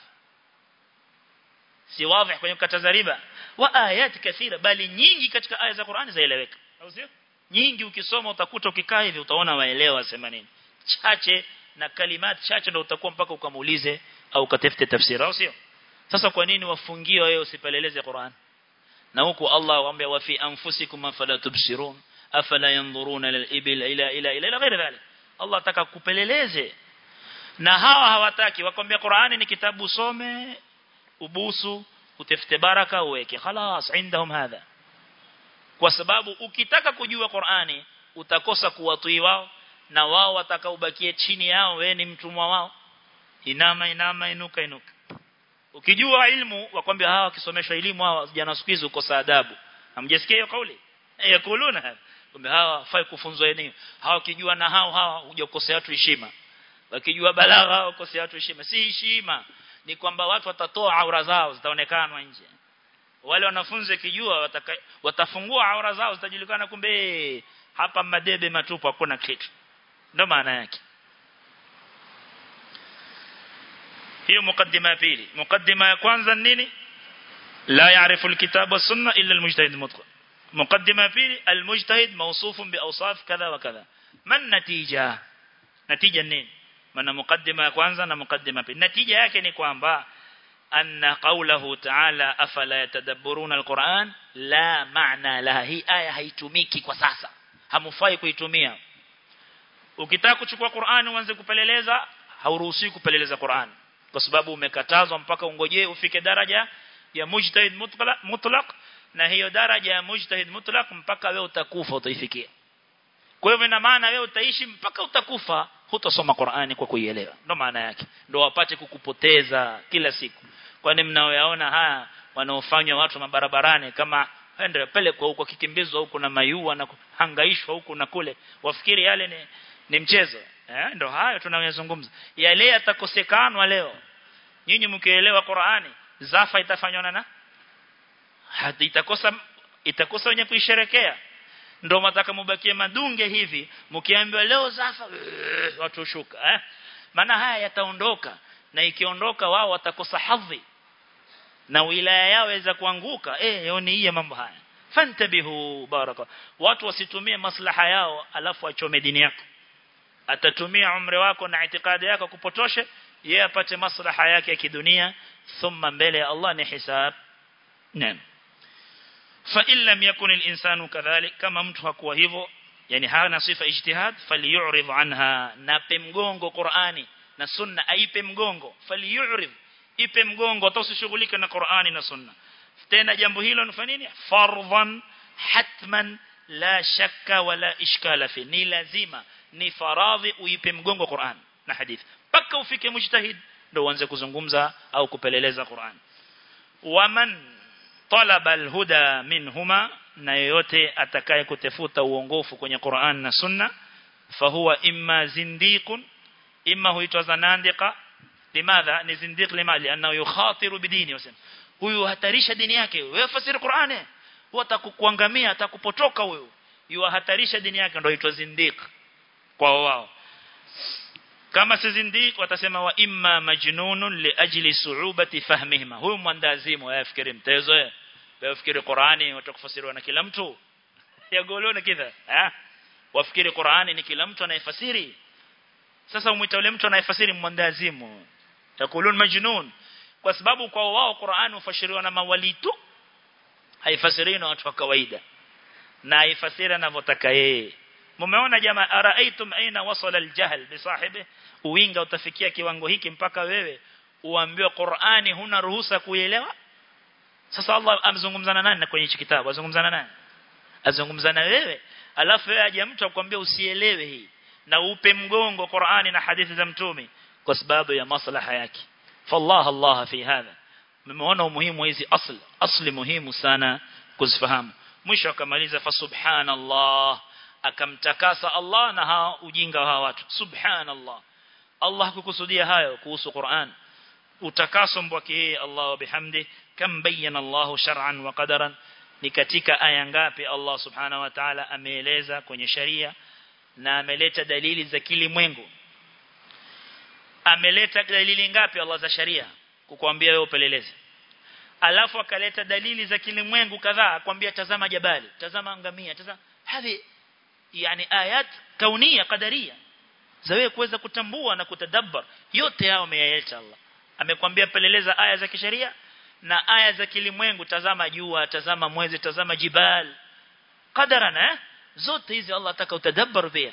si wazi kwenye kukataza riba wa ayat kathira bali nyingi katika aya za Qur'ani zaeleweka au sio nyingi ukisoma utakuta ukikaa hivi utaona waelewa sema nini chache na kalimat chache ndio utakuwa mpaka ukamuulize au ukatafute tafsiri au sio sasa kwa nini wafungie wewe usipeleleze Qur'an na huku Allah waambia wa fi anfusikum afala tubsirun afala yanzuruna lil ibil ila ila ila ila ghairi dhalik Allah ataka kupeleleze na hawa hawataki wakwambia Qur'ani ni kitabu usome ubusu utafute baraka uweke خلاص عندهم هذا kwa sababu ukitaka kujua Qur'ani utakosa kuwatii wao na wao watakaobakie chini yao wewe ni mtumwa wao inama inama inuka inuka ukijua ilmu wakwambia hawa wakisomeshwa elimu hawa jana siku hizo uko saadabu hamjasikia hiyo kauli yakuluna kwamba hawa fai kufunzwa eneo hawa kijua na hao hawa hujakosea watu heshima wakijua balagha ukosea watu heshima si heshima ni kwamba watu watatoa aura zao zitaonekana nje wale wanafunzi kijua wataka, watafungua aura zao zitajulikana kumbe hapa madebe matupu hakuna kitu ndio maana yake hiyo mukaddima ya pili mukaddima ya kwanza nini la yaarifu alkitab wa sunna illa almujtahid mutlaq mukaddima ya pili almujtahid mawsufun bi awsaf kadha wa kadha man natija natija nini maana mukaddima ya kwanza na mukaddima pili natija yake ni kwamba anna qawluhu ta'ala afala yatadabburuna alquran la maana la hii aya haitumiki kwa sasa hamufai kuitumia ukitaka kuchukua Qur'an uanze kupeleleza hauruhusiwi kupeleleza Qur'an kwa sababu umekatazwa mpaka ungojee ufike daraja ya mujtahid mutlaq mutlaq na hiyo daraja ya mujtahid mutlaq mpaka wewe utakufa utaifikia kwa hivyo ina maana wewe utaishi mpaka utakufa hutosoma Qur'ani kwa kuielewa ndio maana yake ndio wapate kukupoteza kila siku kwani mnaoyaona haya wanaofanywa watu mabarabarani kama ende pele kwa huko kikimbizwa huko na mayua na hangaishwa huko na kule wafikiri yale ni, ni mchezo eh ndio hayo tunayozungumza yale yatakosekanwa leo nyinyi mkielewa Qur'ani zafa itafanywa na hadi itakosa itakosa wenye kuisherekea ndio mataka mubakie madunge hivi mkiambiwa leo zafa watu shuka eh maana haya yataondoka na ikiondoka wao watakosa hadhi na wilaya yao iweza kuanguka eh yoni hii mambo haya fantabihu baraka watu wasitumie maslaha yao alafu achome dini yako atatumia umri wako na itikadi yako kupotoshe yeye apate maslaha yake ya kidunia thumma mbele ya Allah ni hisab naam fa in lam yakun al-insanu kadhalik kama mtu hakuwa hivyo yani hana sifa ijtihad falyu'rid anha nape mgongo Qur'ani na sunna aipe mgongo falyu'rid ipe mgongo tosishughulike na Qur'ani na sunna tena jambo hilo ni nini fardhan hatman la shakka wala ishkala fi ni lazima ni faradhi uipe mgongo Qur'an na hadith paka ufike mujtahid ndio uanze kuzungumza au kupeleleza Qur'an waman talaba alhuda minhuma na yoyote atakaye kutafuta uongofu kwenye Qur'an na sunna fahuwa imma zindiqun imma huitwa zanandika limadha ni zindiq lima lianna yukhatiru bidini wasema huyu hatarisha dini yake wewe fasiri Qur'ani huwa atakukuangamia atakupotoka huyo yuhatarisha dini yake ndio huitwa zindiq kwa wao kama si zindiq watasema wa imma majnunun li ajli su'ubati fahmihima huyu mwandazimu yafikiri mtezo yafikiri Qur'ani watakufasiriwa na kila mtu yagolona kidha eh wafikiri Qur'ani ni kila mtu anayefasiri sasa umuita yule mtu anayefasiri mwandazimu takulun majnun kwa sababu kwa wao Qur'ani hufasiriwa na mawali tu haifasiriwi na watu wa kawaida na haifasiri anavyotaka yeye mumeona jamaa araaitum aina wasala aljahl bi sahibi uwinga utafikia kiwango hiki mpaka wewe uambiwe Qur'ani huna ruhusa kuielewa sasa Allah amzungumzana nani kwenye hichi kitabu azungumzana nani azungumzana wewe alafu wewe aje mtu akwambia usielewe hii na upe mgongo Qur'ani na hadithi za mtume kwa sababu ya maslaha yake fallah Allah fi hadha mmeona umuhimu hizi asli asli muhimu sana kuzifahamu mwisho akamaliza fa subhanallah akamtakasa Allah na hao ujinga wa hawa watu subhanallah Allah kukusudia hayo kuhusu Qur'an utakaso mbwake yeye Allah wa bihamdi kam bayyana Allah shar'an wa qadaran ni katika aya ngapi Allah subhanahu wa ta'ala ameeleza kwenye sharia na ameleta dalili za kilimwengu ameleta dalili ngapi Allah za sharia kukuambia wewe upeleleze alafu akaleta dalili za kilimwengu kadhaa akwambia tazama jabali tazama ngamia tazama hivi yani ayat kaunia qadaria za wewe kuweza kutambua na kutadabbar yote hao ameyaleta Allah amekwambia peleleza aya za kisheria na aya za kilimwengu tazama jua tazama mwezi tazama jibal qadaran eh zote hizi Allah ataka utadabbar pia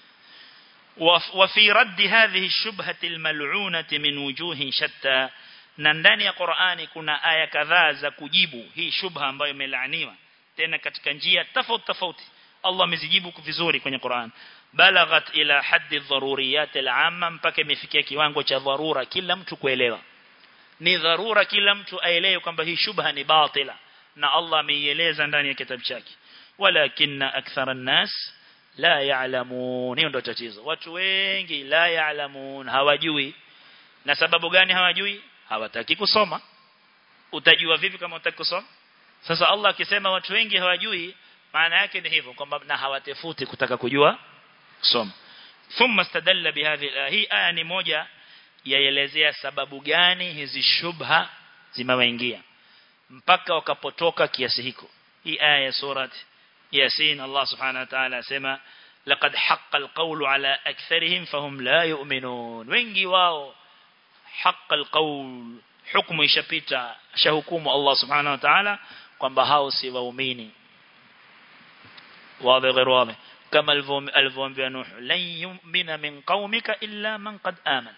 وفي رد هذه الشبهة الملعونة من وجوه شتى na ndani ya Qur'ani kuna aya kadhaa za kujibu hii shubha ambayo imelaaniwa tena katika njia tofauti tofauti Allah amezijibu vizuri kwenye Qur'an balaghat ila haddi dharuriyat al-amma mpaka imefikia kiwango cha dharura kila mtu kuelewa ni dharura kila mtu aelewe kwamba hii shubha ni batila na Allah ameieleza ndani ya kitabu chake walakinna akthara an-nas la ya'lamun hiyo ndio tatizo watu wengi la ya'lamun hawajui na sababu gani hawajui hawataki kusoma utajua vipi kama utaki kusoma sasa Allah akisema watu wengi hawajui maana yake ni hivyo kwamba na hawatafuti kutaka kujua kusoma thumma stadalla bihadhi hii aya ni moja yaelezea sababu gani hizi shubha zimewaingia mpaka wakapotoka kiasi hiko hii aya ya surat yasin Allah subhanahu wa ta'ala asema laqad haqqa alqawlu ala aktharihim fahum la yu'minun wengi wao haqqa alqawl hukumu ishapita shahukumu Allah subhanahu wa ta'ala kwamba hao si waumini واضح غير واضح كما الفوامبيا نوح لن يؤمن من قومك إلا من قد آمن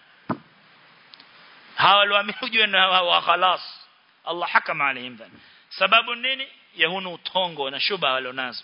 hawa walioamini na wa khalas Allah hakama alayhim dhan sababu nini yahunu utongo na shuba walionazo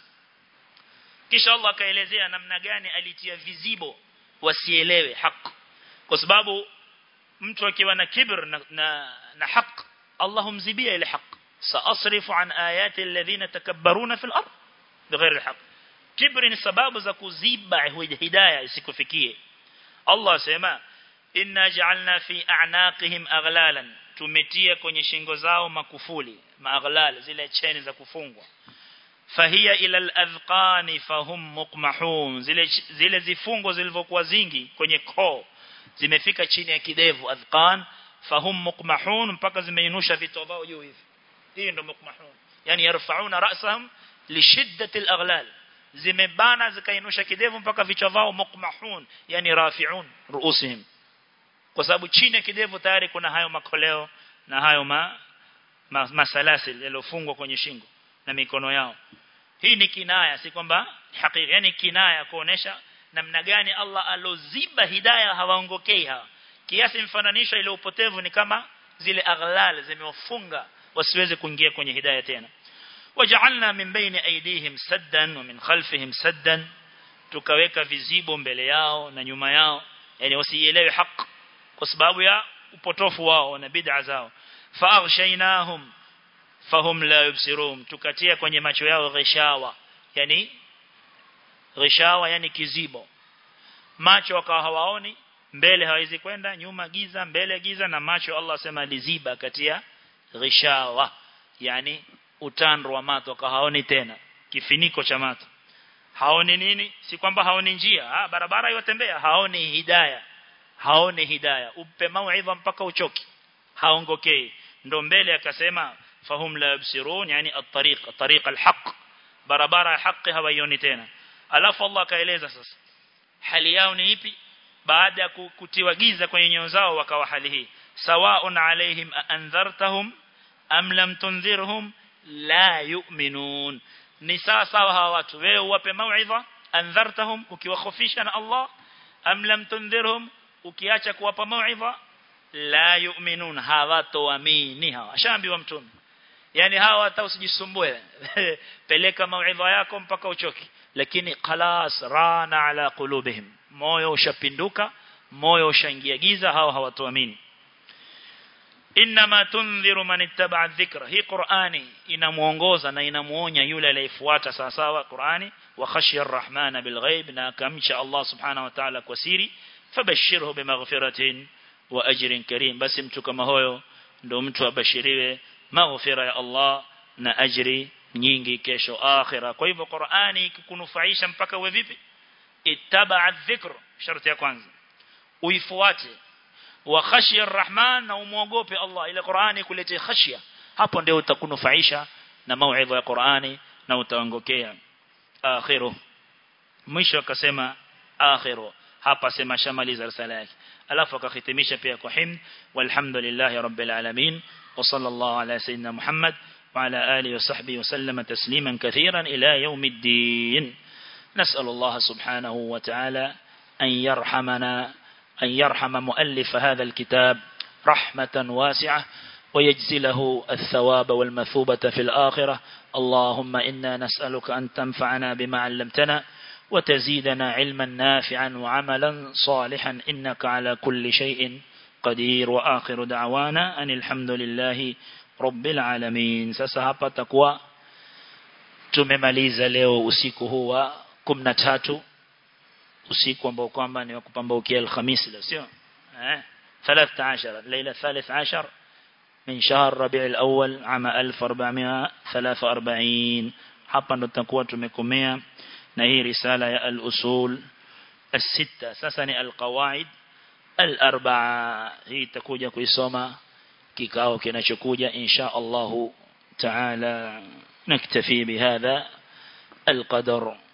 kisha Allah akaelezea namna gani alitia vizibo wasielewe haki kwa sababu mtu akiwa na kibr na na, na haki Allah humzibia ile haki saasrifu an ayati alladhina takabbaruna fil ard bighairi alhaq kibri ni sababu za kuziba hidayah isikufikie Allah asema inna ja'alna fi a'naqihim aghlalan tumetia kwenye shingo zao makufuli maaghlal zile cheni za kufungwa fahiya ila al-adhqani fahum muqmahun zile zile zifungo zilivyokuwa zingi kwenye koo zimefika chini ya kidevu adhqan fahum muqmahun mpaka zimeinusha vitu vao juu hivi hii ndio muqmahun yani yarfa'una ra'sahum li shiddati al-aghlal zimebana zikainusha kidevu mpaka vichwa vao muqmahun yani rafi'un ruusihim kwa sababu chini ya kidevu tayari kuna hayo makoleo na hayo ma, ma masalasil yaliyofungwa kwenye shingo na mikono yao hii ni kinaya si kwamba hakika yani kinaya kuonesha namna gani Allah aloziba hidayah hawaongokei hawa kiasi mfananisho ile upotevu ni kama zile aghlal zimewafunga wasiweze kuingia kwenye hidayah tena waja'alna min baini aydihim saddan wa min khalfihim saddan tukaweka vizibo mbele yao na nyuma yao yani wasielewe haki kwa sababu ya upotofu wao na bid'a zao faaghshaynahum fahum la yubsirun tukatia kwenye macho yao ghishawa yani ghishawa yani kizibo macho wakawa hawaoni mbele hawezi kwenda nyuma giza mbele giza na macho Allah sema liziba katia ghishawa yani utando wa mato hawaoni tena kifiniko cha mato haoni nini si kwamba haoni njia ha, barabara yotembea haoni hidayah haoni hidayah upe mauidha mpaka uchoki haongokei ndo mbele akasema fahum la yabsirun yani at-tariq at-tariq al-haq barabara ya haki hawaioni tena alafu Allah akaeleza sasa hali yao ni ipi baada ya kutiwa giza kwenye nyoyo zao wakawa hali hii sawaun alaihim anzartahum am lam tunzirhum la yu'minun ni sawa sawa hawa watu wewe uwape mauidha anzartahum ukiwakhofisha na Allah am lam tunzirhum ukiacha kuwapa mauidha la yu'minun hawatoamini hawa shaambiwa mtume yani hawa hata usijisumbue peleka mauidha yako mpaka uchoki lakini khalas rana ala qulubihim moyo ushapinduka moyo ushaingia giza hawa hawatoamini inma tunziru man ittaba dhikra hii qurani inamuongoza na inamuonya yule aliyefuata sawa sawa qurani wa khashiya arrahmana bilghaib na kamcha Allah subhanahu wa ta'ala kwa siri fabashirhu bimaghfiratin wa ajrin karim basi mtu kama huyo ndo mtu abashiriwe maghfira ya Allah na ajri nyingi kesho akhira kwa hivyo Qur'ani ikikunufaisha mpaka uwe vipi ittaba dhikr sharti ya kwanza uifuate wa khashya arrahman na umuogope Allah ile Qur'ani kuletea khashya hapo ndio utakunufaisha na mauidha ya Qur'ani na utaongokea akhiru mwisho akasema akhiru hapa sema shamaliza risala yake alafu akahitimisha pia kwa himd walhamdulillahi rabbil alamin wa sallallahu ala sayyidina muhammad وعلى آله وصحبه وسلم تسليما كثيرا إلى يوم الدين نسأل الله سبحانه وتعالى أن يرحمنا أن يرحم مؤلف هذا الكتاب رحمة واسعة ويجزله الثواب والمثوبة في الآخرة اللهم إنا نسألك أن تنفعنا بما علمتنا وتزيدنا علما نافعا وعملا صالحا إنك على كل شيء قدير وآخر دعوانا أن الحمد لله rabbil alamin sasa hapa takuwa tumemaliza leo usiku huu wa 13 usiku ambao kwamba ni wa kupambaukia alhamisi leo sio eh 13 leila 13 من شهر ربيع الأول عام 1443 hapa ndo tutakuwa tumekomea na hii risala ya al-usul الستة sasa ni al-qawaid al-arba'a hii itakuja kuisoma kikao kinachokuja insha Allah taala naktafi bihadha القدر